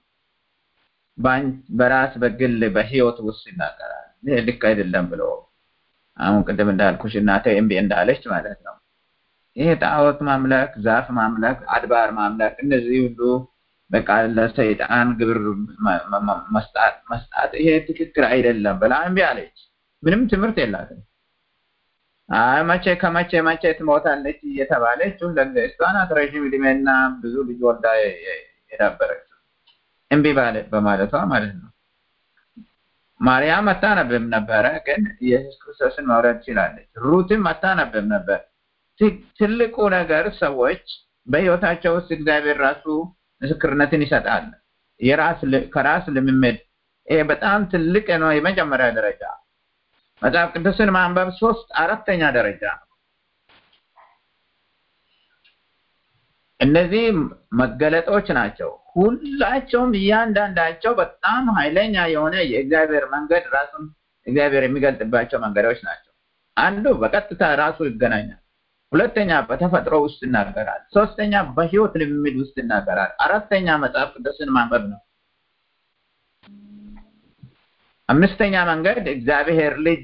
በራስ በግል በህይወት ውስጥ ይናገራል። ይሄ ልክ አይደለም ብሎ አሁን ቅድም እንዳልኩሽ እናቴ እምቢ እንዳለች ማለት ነው። ይሄ ጣዖት ማምለክ፣ ዛፍ ማምለክ፣ አድባር ማምለክ እነዚህ ሁሉ በቃ ለሰይጣን ግብር መስጣት መስጣት ይሄ ትክክል አይደለም ብላ እምቢ አለች። ምንም ትምህርት የላትም። አይ መቼ ከመቼ መቼ ትሞታለች እየተባለች እሷ ናት ረዥም እድሜና ብዙ ልጅ ወልዳ የዳበረችው እምቢ ባለ በማለቷ ማለት ነው። ማርያም አታነብም ነበረ፣ ግን ኢየሱስ ክርስቶስን መውረድ ችላለች። ሩትም አታነብም ነበር። ትልቁ ነገር ሰዎች በህይወታቸው ውስጥ እግዚአብሔር ራሱ ምስክርነትን ይሰጣል። የራስ ከራስ ልምምድ ይሄ በጣም ትልቅ ነው። የመጀመሪያ ደረጃ መጽሐፍ ቅዱስን ማንበብ ሶስት አራተኛ ደረጃ ነው። እነዚህ መገለጦች ናቸው። ሁላቸውም እያንዳንዳቸው በጣም ኃይለኛ የሆነ የእግዚአብሔር መንገድ ራሱን እግዚአብሔር የሚገልጥባቸው መንገዶች ናቸው። አንዱ በቀጥታ ራሱ ይገናኛል። ሁለተኛ በተፈጥሮ ውስጥ ይናገራል። ሶስተኛ በህይወት ልምምድ ውስጥ ይናገራል። አራተኛ መጽሐፍ ቅዱስን ማንበብ ነው። አምስተኛ መንገድ እግዚአብሔር ልጅ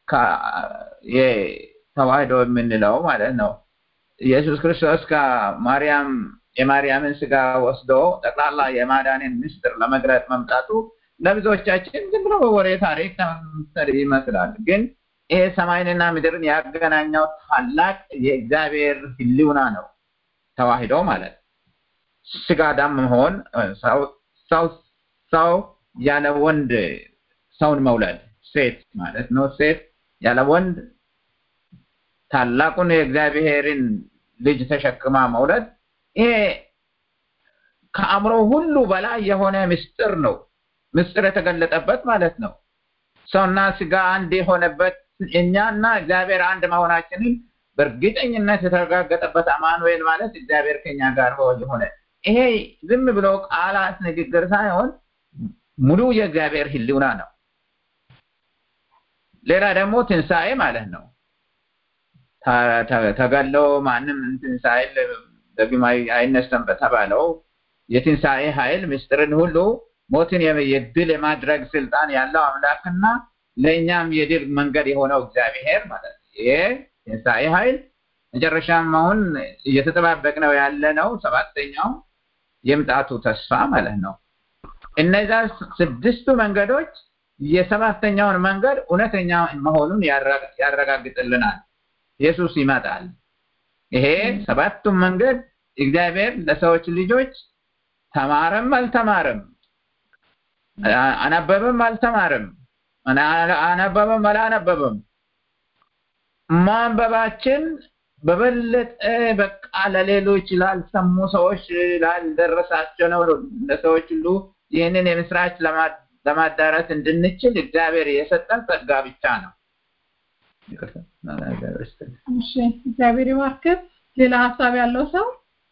ተዋህዶ የምንለው ማለት ነው። ኢየሱስ ክርስቶስ ከማርያም የማርያምን ስጋ ወስዶ ጠቅላላ የማዳንን ምስጢር ለመግለጥ መምጣቱ ለብዙዎቻችን ዝም ብሎ በወሬ ታሪክ ይመስላል። ግን ይሄ ሰማይንና ምድርን ያገናኘው ታላቅ የእግዚአብሔር ህልውና ነው። ተዋህዶ ማለት ስጋ ዳም መሆን ሰው ሰው ያለ ወንድ ሰውን መውለድ ሴት ማለት ነው። ሴት ያለ ወንድ ታላቁን የእግዚአብሔርን ልጅ ተሸክማ መውለድ ይሄ ከአእምሮ ሁሉ በላይ የሆነ ምስጢር ነው። ምስጢር የተገለጠበት ማለት ነው። ሰውና ስጋ አንድ የሆነበት እኛና እግዚአብሔር አንድ መሆናችንን በእርግጠኝነት የተረጋገጠበት አማኑኤል ማለት እግዚአብሔር ከኛ ጋር የሆነ ይሄ ዝም ብሎ ቃላት ንግግር ሳይሆን ሙሉ የእግዚአብሔር ህልውና ነው። ሌላ ደግሞ ትንሣኤ ማለት ነው። ተገለው ማንም ትንሣኤ ደግሞ አይነሳም በተባለው የትንሣኤ ኃይል ምስጢርን ሁሉ ሞትን የድል የማድረግ ስልጣን ያለው አምላክና ለእኛም የድል መንገድ የሆነው እግዚአብሔር ማለት ነው። ይሄ ትንሣኤ ኃይል መጨረሻም አሁን እየተጠባበቅ ነው ያለ ነው። ሰባተኛው የምጣቱ ተስፋ ማለት ነው። እነዛ ስድስቱ መንገዶች የሰባተኛውን መንገድ እውነተኛ መሆኑን ያረጋግጥልናል። ኢየሱስ ይመጣል። ይሄ ሰባቱም መንገድ እግዚአብሔር ለሰዎች ልጆች ተማረም አልተማረም፣ አነበበም አልተማረም፣ አነበበም አላነበበም ማንበባችን በበለጠ በቃ ለሌሎች ላልሰሙ ሰዎች ላልደረሳቸው ነው ለሰዎች ሁሉ ይህንን የምስራች ለማዳረስ እንድንችል እግዚአብሔር የሰጠን ጸጋ ብቻ ነው። እሺ፣ እግዚአብሔር ይባርክ። ሌላ ሀሳብ ያለው ሰው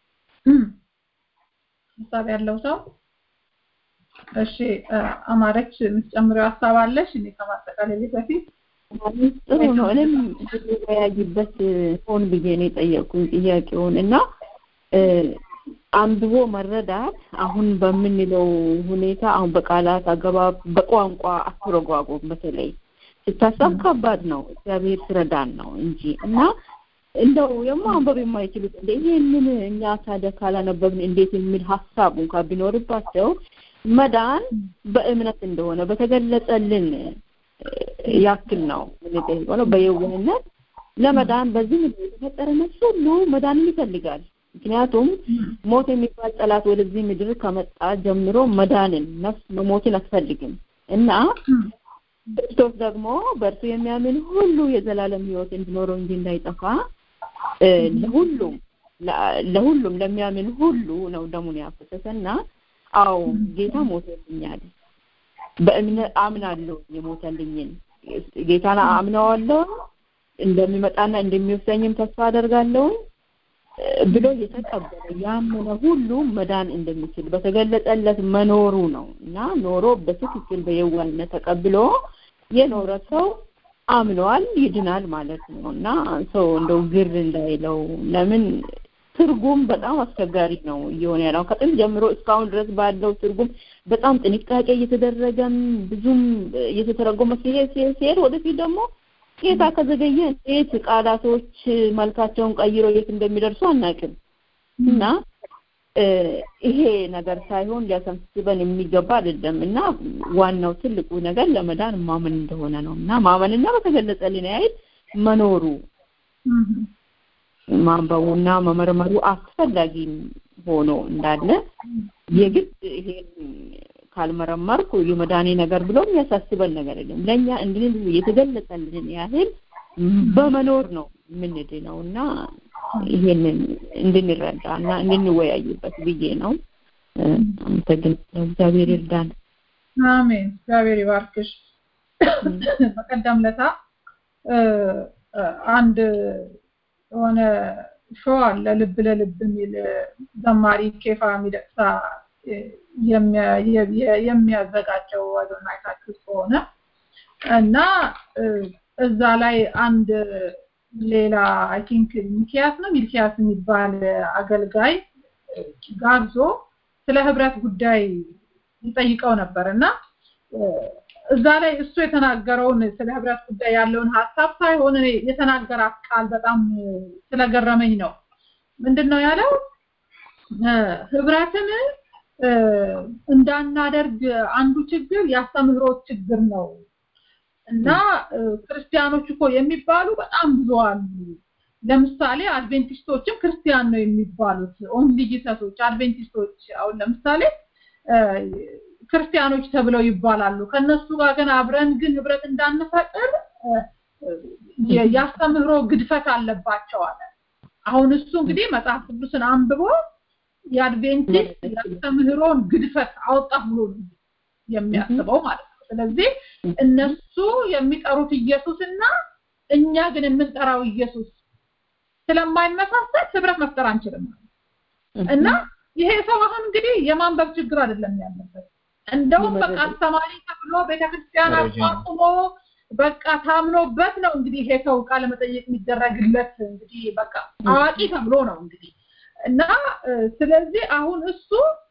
ሀሳብ ያለው ሰው እሺ፣ አማረች የምትጨምሪው ሀሳብ አለሽ? እኔ ከማጠቃለል በፊት ጥሩ ነው። እኔም ልወያይበት ሆን ብዬ ነው የጠየቁኝ ጥያቄውን እና አንብቦ መረዳት አሁን በምንለው ሁኔታ አሁን በቃላት አገባብ በቋንቋ አተረጓጎም በተለይ ስታሳብ ከባድ ነው። እግዚአብሔር ስረዳን ነው እንጂ እና እንደው የማንበብ የማይችሉት እንደ ይሄንን እኛ ታዲያ ካላነበብን እንዴት የሚል ሀሳብ እንኳን ቢኖርባቸው መዳን በእምነት እንደሆነ በተገለጸልን ያክል ነው የምንጠይቀው ነው። በየዋህነት ለመዳን በዚህ ምድር የተፈጠረ ነፍስ ሁሉ መዳንን ይፈልጋል። ምክንያቱም ሞት የሚባል ጠላት ወደዚህ ምድር ከመጣ ጀምሮ መዳንን ነፍስ መሞትን አትፈልግም እና ክርስቶስ ደግሞ በእርሱ የሚያምን ሁሉ የዘላለም ሕይወት እንዲኖረው እንጂ እንዳይጠፋ ለሁሉም ለሁሉም ለሚያምን ሁሉ ነው ደሙን ያፈሰሰና አዎ ጌታ ሞተልኛል። በእምነት አምናለሁ የሞተልኝን ጌታን አምነዋለሁ እንደሚመጣና እንደሚወስደኝም ተስፋ አደርጋለሁ ብሎ የተቀበለ ያመነ ሁሉ መዳን እንደሚችል በተገለጸለት መኖሩ ነው እና ኖሮ በትክክል በየዋህነት ተቀብሎ የኖረ ሰው አምነዋል ይድናል ማለት ነው እና ሰው እንደው ግር እንዳይለው ለምን ትርጉም በጣም አስቸጋሪ ነው እየሆነ ያለው ከጥንት ጀምሮ እስካሁን ድረስ ባለው ትርጉም በጣም ጥንቃቄ እየተደረገም ብዙም እየተተረጎመ ሲሄድ ሲሄድ ወደፊት ደግሞ ጌታ ከዘገየ እንዴት ቃላቶች መልካቸውን ቀይሮ የት እንደሚደርሱ አናውቅም እና ይሄ ነገር ሳይሆን ሊያሳስበን የሚገባ አይደለም እና ዋናው ትልቁ ነገር ለመዳን ማመን እንደሆነ ነው እና ማመንና በተገለጸልን ያህል መኖሩ ማንበቡና መመርመሩ አስፈላጊ ሆኖ እንዳለ የግድ ይሄን ካልመረመርኩ የመዳኔ ነገር ብሎ የሚያሳስበን ነገር የለም። ለእኛ እንድን የተገለጸልን ያህል በመኖር ነው የምንድነው እና ይሄንን እንድንረዳ እና እንድንወያይበት ብዬ ነው። አመሰግናለሁ። እግዚአብሔር ይርዳን። አሜን። እግዚአብሔር ይባርክሽ። በቀደም ለታ አንድ የሆነ ሾው አለ ልብ ለልብ የሚል ዘማሪ ኬፋ ሚደቅሳ የሚያዘጋጀው ወደና አይታችሁት ከሆነ እና እዛ ላይ አንድ ሌላ አይ ቲንክ ሚኪያስ ነው ሚልኪያስ የሚባል አገልጋይ ጋብዞ ስለ ህብረት ጉዳይ ይጠይቀው ነበር እና እዛ ላይ እሱ የተናገረውን ስለ ህብረት ጉዳይ ያለውን ሀሳብ ሳይሆን እኔ የተናገራት ቃል በጣም ስለገረመኝ ነው። ምንድን ነው ያለው? ህብረትን እንዳናደርግ አንዱ ችግር የአስተምህሮት ችግር ነው እና ክርስቲያኖች እኮ የሚባሉ በጣም ብዙ አሉ። ለምሳሌ አድቬንቲስቶችም ክርስቲያን ነው የሚባሉት። ኦንሊ ጂሰሶች አድቬንቲስቶች አሁን ለምሳሌ ክርስቲያኖች ተብለው ይባላሉ። ከነሱ ጋር ግን አብረን ግን ህብረት እንዳንፈጥር ያስተምህሮ ግድፈት አለባቸው አለ። አሁን እሱ እንግዲህ መጽሐፍ ቅዱስን አንብቦ የአድቬንቲስት ያስተምህሮን ግድፈት አወጣ ብሎ የሚያስበው ማለት ነው። ስለዚህ እነሱ የሚጠሩት ኢየሱስና እኛ ግን የምንጠራው ኢየሱስ ስለማይመሳሰል ህብረት መፍጠር አንችልም እና ይሄ ሰው አሁን እንግዲህ የማንበብ ችግር አይደለም ያለበት እንደውም በቃ አስተማሪ ተብሎ ቤተክርስቲያን አቋቁሞ በቃ ታምኖበት ነው እንግዲህ ይሄ ሰው ቃለ መጠየቅ የሚደረግለት እንግዲህ በቃ አዋቂ ተብሎ ነው እንግዲህ እና ስለዚህ አሁን እሱ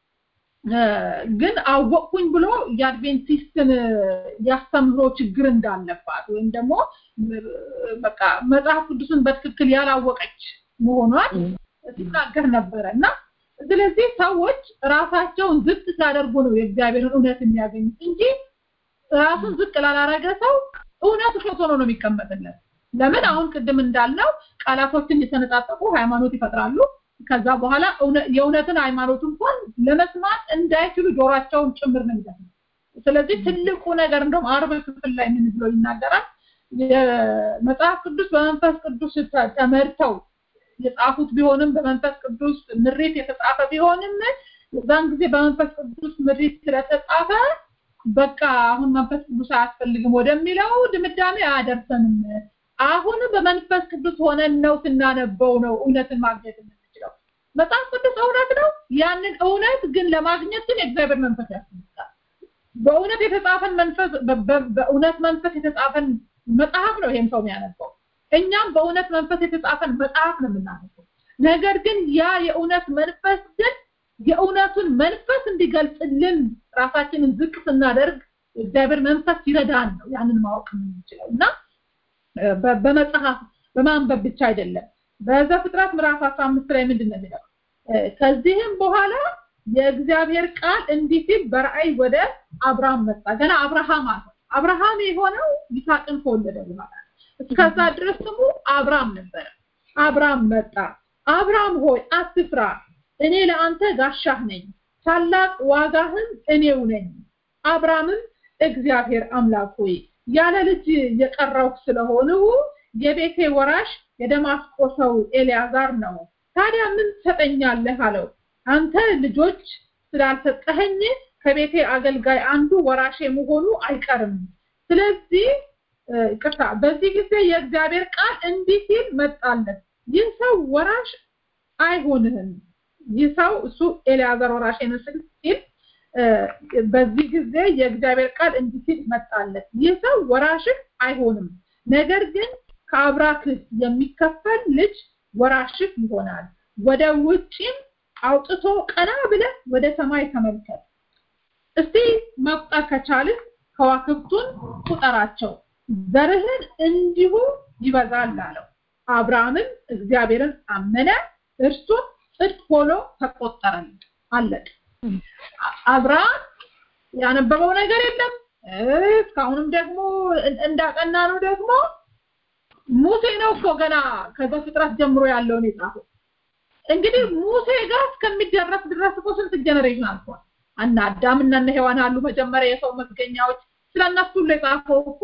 ግን አወቅኩኝ ብሎ የአድቬንቲስትን ያስተምሮ ችግር እንዳለባት ወይም ደግሞ በቃ መጽሐፍ ቅዱስን በትክክል ያላወቀች መሆኗን ሲናገር ነበረ እና ስለዚህ ሰዎች ራሳቸውን ዝቅ ሲያደርጉ ነው የእግዚአብሔርን እውነት የሚያገኙት እንጂ ራሱን ዝቅ ላላረገ ሰው እውነት ውሸት ሆኖ ነው የሚቀመጥለት። ለምን አሁን ቅድም እንዳልነው ቃላቶችን የተነጣጠቁ ሃይማኖት ይፈጥራሉ። ከዛ በኋላ የእውነትን ሃይማኖት እንኳን ለመስማት እንዳይችሉ ጆሯቸውን ጭምር ነው የሚደፍነው። ስለዚህ ትልቁ ነገር እንደውም አርብ ክፍል ላይ ምን ብሎ ይናገራል? የመጽሐፍ ቅዱስ በመንፈስ ቅዱስ ተመርተው የጻፉት ቢሆንም በመንፈስ ቅዱስ ምሪት የተጻፈ ቢሆንም የዛን ጊዜ በመንፈስ ቅዱስ ምሪት ስለተጻፈ በቃ አሁን መንፈስ ቅዱስ አያስፈልግም ወደሚለው ድምዳሜ አያደርሰንም። አሁን በመንፈስ ቅዱስ ሆነን ነው ስናነበው ነው እውነትን ማግኘት የምንችለው። መጽሐፍ ቅዱስ እውነት ነው። ያንን እውነት ግን ለማግኘት ግን የእግዚአብሔር መንፈስ ያስፈልጋል። በእውነት የተጻፈን መንፈስ በእውነት መንፈስ የተጻፈን መጽሐፍ ነው ይሄም ሰው የሚያነበው። እኛም በእውነት መንፈስ የተጻፈን መጽሐፍ ነው የምናነበው። ነገር ግን ያ የእውነት መንፈስ ግን የእውነቱን መንፈስ እንዲገልጽልን ራሳችንን ዝቅ ስናደርግ እግዚአብሔር መንፈስ ይረዳን ነው ያንን ማወቅ የምንችለው እና በመጽሐፍ በማንበብ ብቻ አይደለም በዘፍጥረት ምዕራፍ 15 ላይ ምንድን ነው የሚለው ከዚህም በኋላ የእግዚአብሔር ቃል እንዲህ ሲል በራእይ ወደ አብርሃም መጣ ገና አብርሃም አለ አብርሃም የሆነው ይስሐቅን ከወለደ በኋላ እስከዛ ድረስ ስሙ አብርሃም ነበረ አብርሃም መጣ አብርሃም ሆይ አትፍራ እኔ ለአንተ ጋሻህ ነኝ ታላቅ ዋጋህም እኔው ነኝ አብርሃምም እግዚአብሔር አምላክ ሆይ ያለ ልጅ የቀረው ስለሆንሁ የቤቴ ወራሽ የደማስቆ ሰው ኤልያዛር ነው ታዲያ ምን ትሰጠኛለህ አለው አንተ ልጆች ስላልሰጠኸኝ ከቤቴ አገልጋይ አንዱ ወራሽ መሆኑ አይቀርም ስለዚህ ቅርታ በዚህ ጊዜ የእግዚአብሔር ቃል እንዲህ ሲል መጣለት ይህ ሰው ወራሽ አይሆንህም ይህ ሰው እሱ ኤልያዘር ወራሽ ይመስል ሲል በዚህ ጊዜ የእግዚአብሔር ቃል እንዲህ ሲል መጣለት ይህ ሰው ወራሽህ አይሆንም ነገር ግን ከአብራክህ የሚከፈል ልጅ ወራሽህ ይሆናል ወደ ውጪም አውጥቶ ቀና ብለህ ወደ ሰማይ ተመልከት እስቲ መቁጠር ከቻልህ ከዋክብቱን ቁጠራቸው ዘርህን እንዲሁ ይበዛል አለው አብርሃምም እግዚአብሔርን አመነ እርሱም ጽድቅ ሆኖ ተቆጠረለት አለቅ አብርሃም ያነበበው ነገር የለም እስካሁንም ደግሞ እንዳቀና ነው ደግሞ ሙሴ ነው እኮ ገና ከዛ ፍጥረት ጀምሮ ያለውን የጻፈው እንግዲህ ሙሴ ጋር እስከሚደረስ ድረስ እኮ ስንት ጀነሬሽን አልፏል እና አዳም እና ሔዋን አሉ መጀመሪያ የሰው መገኛዎች ስለነሱ ሁሉ የጻፈው እኮ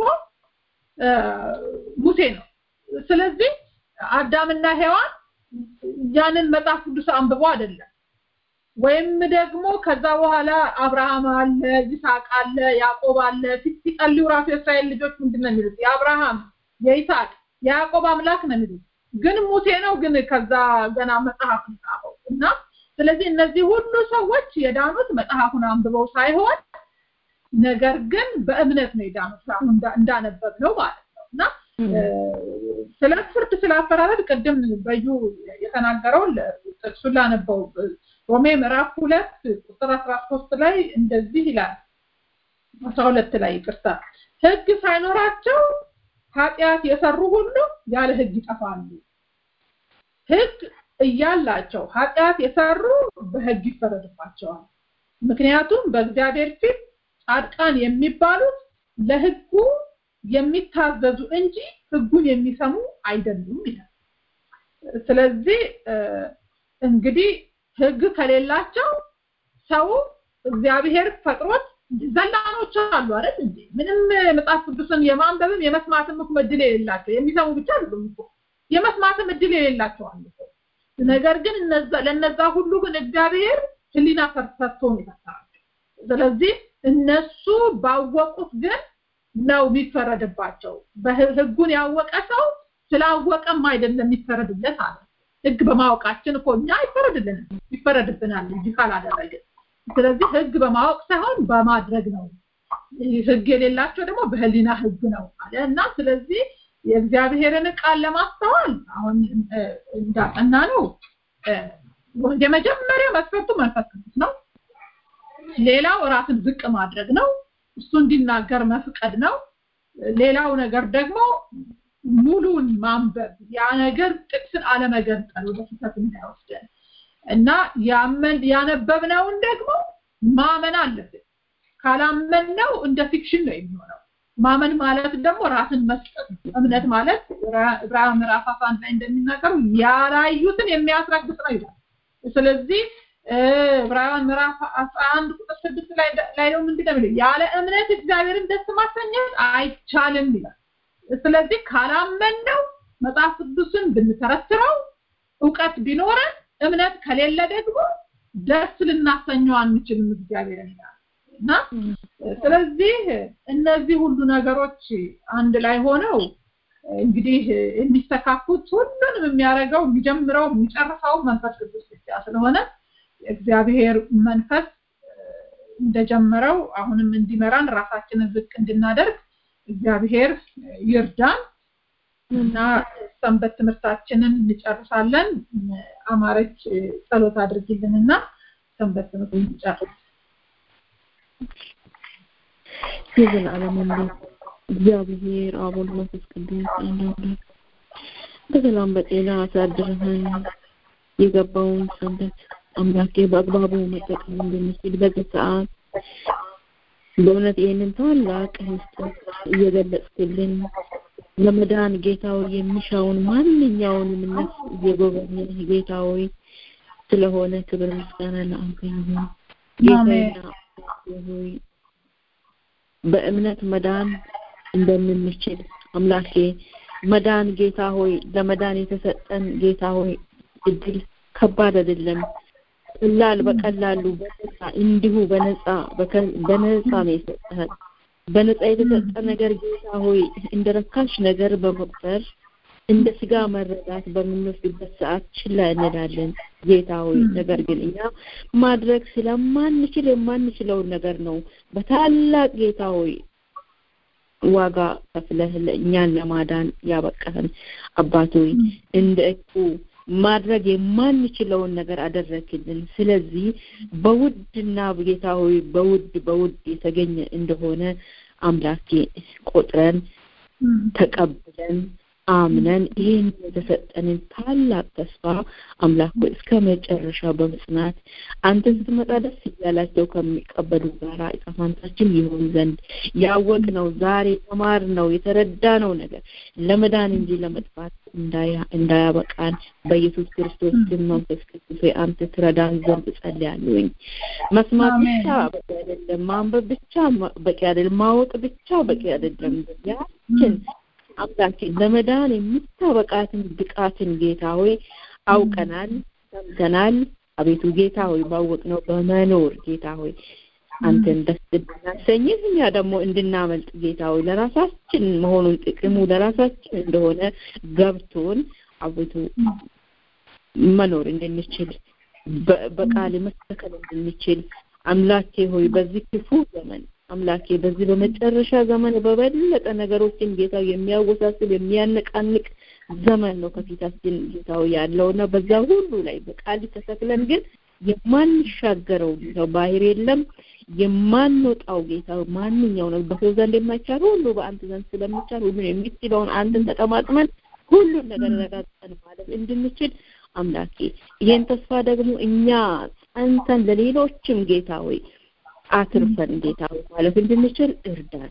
ሙሴ ነው ስለዚህ አዳምና ሔዋን ያንን መጽሐፍ ቅዱስ አንብበው አይደለም ወይም ደግሞ ከዛ በኋላ አብርሃም አለ ይስሐቅ አለ ያዕቆብ አለ ፊት ሲጸልዩ ራሱ የእስራኤል ልጆች ምንድን ነው የሚሉት የአብርሃም የይስሐቅ የያዕቆብ አምላክ ነው የሚሉት ግን ሙሴ ነው ግን ከዛ ገና መጽሐፍ ጻፈው እና ስለዚህ እነዚህ ሁሉ ሰዎች የዳኑት መጽሐፉን አንብበው ሳይሆን ነገር ግን በእምነት ነው የዳኑት አሁን እንዳነበብ ነው ማለት ነው እና ስለ ፍርድ ስለ አፈራረድ ቅድም በዩ የተናገረውን ጥቅሱን ላነበው ሮሜ ምዕራፍ ሁለት ቁጥር አስራ ሶስት ላይ እንደዚህ ይላል አስራ ሁለት ላይ ይቅርታ ህግ ሳይኖራቸው ኃጢአት የሰሩ ሁሉ ያለ ህግ ይጠፋሉ ህግ እያላቸው ኃጢአት የሰሩ በህግ ይፈረድባቸዋል ምክንያቱም በእግዚአብሔር ፊት ጻድቃን የሚባሉት ለህጉ የሚታዘዙ እንጂ ህጉን የሚሰሙ አይደሉም ይላል ስለዚህ እንግዲህ ህግ ከሌላቸው ሰው እግዚአብሔር ፈጥሮት ዘላኖች አሉ አይደል እንዴ ምንም መጽሐፍ ቅዱስን የማንበብም የመስማትም እኮ እድል የሌላቸው የሚሰሙ ብቻ አይደሉም እኮ የመስማትም እድል የሌላቸው አሉ ነገር ግን እነዛ ለነዛ ሁሉ ግን እግዚአብሔር ህሊና ፈርሰቶ ነው የፈጠራቸው ስለዚህ እነሱ ባወቁት ግን ነው የሚፈረድባቸው በህጉን ያወቀ ሰው ስላወቀም አይደለም የሚፈረድለት አለ ህግ በማወቃችን እኮ እኛ አይፈረድልንም ይፈረድብናል እንጂ ካላደረግን ስለዚህ ህግ በማወቅ ሳይሆን በማድረግ ነው ህግ የሌላቸው ደግሞ በህሊና ህግ ነው አለ እና ስለዚህ የእግዚአብሔርን ቃል ለማስተዋል አሁን እንዳጠና ነው የመጀመሪያ መስፈርቱ መንፈስ ቅዱስ ነው ሌላው ራስን ዝቅ ማድረግ ነው እሱ እንዲናገር መፍቀድ ነው ሌላው ነገር ደግሞ ሙሉን ማንበብ ያ ነገር ጥቅስን አለመገንጠል ወደ ስህተት እንዳይወስደን እና ያመን ያነበብነውን ደግሞ ማመን አለብን ካላመንነው እንደ ፊክሽን ነው የሚሆነው ማመን ማለት ደግሞ ራስን መስጠት እምነት ማለት ዕብራውያን ምዕራፍ 11 ላይ እንደሚናገሩ ያላዩትን የሚያስረግጥ ነው ይላል ስለዚህ ዕብራውያን ምዕራፍ 11 ቁጥር 6 ላይ ላይ ነው ምንድነው የሚለው ያለ እምነት እግዚአብሔርን ደስ ማሰኘት አይቻልም ይላል ስለዚህ ካላመንነው መጽሐፍ ቅዱስን ብንተረትረው እውቀት ቢኖረን እምነት ከሌለ ደግሞ ደስ ልናሰኘው አንችልም እግዚአብሔርን ይላል እና ስለዚህ እነዚህ ሁሉ ነገሮች አንድ ላይ ሆነው እንግዲህ የሚስተካኩት ሁሉንም የሚያደርገው የሚጀምረው የሚጨርሰው መንፈስ ቅዱስ ብቻ ስለሆነ እግዚአብሔር መንፈስ እንደጀመረው አሁንም እንዲመራን ራሳችንን ዝቅ እንድናደርግ እግዚአብሔር ይርዳን እና ሰንበት ትምህርታችንን እንጨርሳለን። አማረች ጸሎት አድርጊልንና ሰንበት ትምህርት እንጨርስ። የዘላለም አምላክ እግዚአብሔር አብ ወልድ መንፈስ ቅዱስ አንድ አምላክ በሰላም በጤና አሳድረህን የገባውን ሰንበት አምላኬ በአግባቡ መጠቀም እንድንችል በዚህ ሰዓት በእውነት ይህንን ታላቅ ምስጢር እየገለጽክልን ለመዳን ጌታዊ የሚሻውን ማንኛውንም ነፍስ እየጎበኘህ ጌታዊ ስለሆነ ክብር ምስጋና ለአንተ ይሁን። ጌታዬና አምላኬ ሆይ በእምነት መዳን እንደምንችል አምላኬ መዳን ጌታ ሆይ ለመዳን የተሰጠን ጌታ ሆይ እድል ከባድ አይደለም። ቀላል በቀላሉ በነፃ እንዲሁ በነፃ በነፃ ነው የሰጠህን። በነፃ የተሰጠ ነገር ጌታ ሆይ እንደ ረካሽ ነገር በመቁጠር እንደ ስጋ መረዳት በምንወስድበት ሰዓት ችላ እንላለን ጌታ ሆይ። ነገር ግን እኛ ማድረግ ስለማንችል የማንችለውን ነገር ነው በታላቅ ጌታ ሆይ ዋጋ ከፍለህ እኛን ለማዳን ያበቃህን አባት ሆይ እንደ እቁ ማድረግ የማንችለውን ነገር አደረክልን። ስለዚህ በውድና ጌታ ሆይ በውድ በውድ የተገኘ እንደሆነ አምላኬ ቆጥረን ተቀብለን አምነን ይህን የተሰጠንን ታላቅ ተስፋ አምላክ ሆይ እስከ መጨረሻው በመጽናት አንተ ስትመጣ ደስ እያላቸው ከሚቀበሉ ጋራ ዕጣ ፈንታችን ይሆን ዘንድ ያወቅነው ዛሬ የተማርነው የተረዳነው ነገር ለመዳን እንጂ ለመጥፋት እንዳያበቃን በኢየሱስ ክርስቶስ ስም መንፈስ ቅዱስ ሆይ አንተ ትረዳን ዘንድ እጸልያለሁኝ። መስማት ብቻ በቂ አይደለም፣ ማንበብ ብቻ በቂ አይደለም፣ ማወቅ ብቻ በቂ አይደለም። ያችን አምላኬ ለመዳን የምታበቃትን ብቃትን ጌታ ሆይ አውቀናል፣ ሰምተናል። አቤቱ ጌታ ሆይ ባወቅነው በመኖር ጌታ ሆይ አንተን ደስ እንድናሰኝህ እኛ ደግሞ እንድናመልጥ ጌታ ሆይ ለራሳችን መሆኑን ጥቅሙ ለራሳችን እንደሆነ ገብቶን አቤቱ መኖር እንድንችል በቃል መስተከል እንድንችል አምላኬ ሆይ በዚህ ክፉ ዘመን አምላኬ በዚህ በመጨረሻ ዘመን በበለጠ ነገሮችን ጌታ የሚያወሳስብ የሚያነቃንቅ ዘመን ነው ከፊታችን ጌታው ያለውና በዛ ሁሉ ላይ በቃል ተሰክለን ግን የማንሻገረው ጌታው ባህር የለም የማንወጣው ጌታ ማንኛው ነው በሰው ዘንድ የማይቻል ሁሉ በአንተ ዘንድ ስለሚቻል ሁሉን የሚችለውን አንተን ተጠማጥመን ሁሉን ነገር ረጋግጠን ማለት እንድንችል አምላኬ ይህን ተስፋ ደግሞ እኛ ጸንተን ለሌሎችም ጌታ ሆይ አትርፈን ጌታ ሆይ ማለት እንድንችል እርዳን።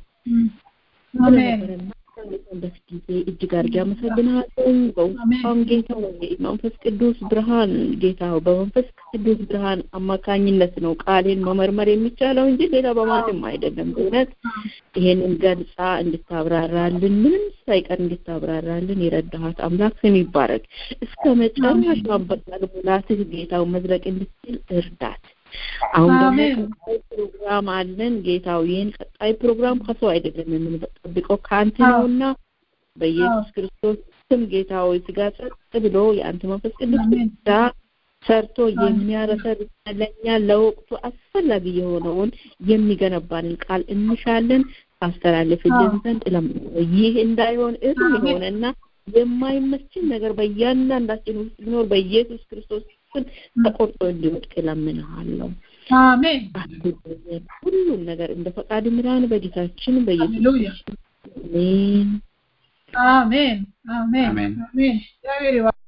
አሜን። በዚህ ጊዜ እጅግ አድርጌ አመሰግናለሁ። በውስጣም ጌታ ሆይ መንፈስ ቅዱስ ብርሃን ጌታ ሆይ በመንፈስ ቅዱስ ብርሃን አማካኝነት ነው ቃሌን መመርመር የሚቻለው እንጂ ሌላ በማንም አይደለም። በእውነት ይሄንን ገልጻ እንድታብራራልን ምንም ሳይቀር እንድታብራራልን የረዳሃት አምላክ ስም ይባረክ። እስከ መጨረሻ በቃል ሙላትህ ጌታው መዝለቅ እንድትችል እርዳት። አሁን ደግሞ ቀጣይ ፕሮግራም አለን። ጌታው ይህን ቀጣይ ፕሮግራም ከሰው አይደለም የምንጠብቀው ከአንተ ነውና በኢየሱስ ክርስቶስ ስም ጌታ ሆይ ስጋ ጸጥ ብሎ የአንተ መንፈስ ቅዱስ ብቻ ሰርቶ የሚያረሰር ለኛ ለወቅቱ አስፈላጊ የሆነውን የሚገነባንን ቃል እንሻለን ታስተላልፍልን ዘንድ እለምናለሁ። ይህ እንዳይሆን እርም የሆነና የማይመችን ነገር በእያንዳንዳችን ውስጥ ቢኖር በኢየሱስ ክርስቶስ ስም ተቆርጦ እንዲወድቅ እለምንሃለሁ። አሜን። ሁሉን ነገር እንደ ፈቃድ ምራን በጌታችን በኢየሱስ ሃሌሉያ። አሜን። አሜን። አሜን። አሜን። አሜን። እግዚአብሔር ይባርክ።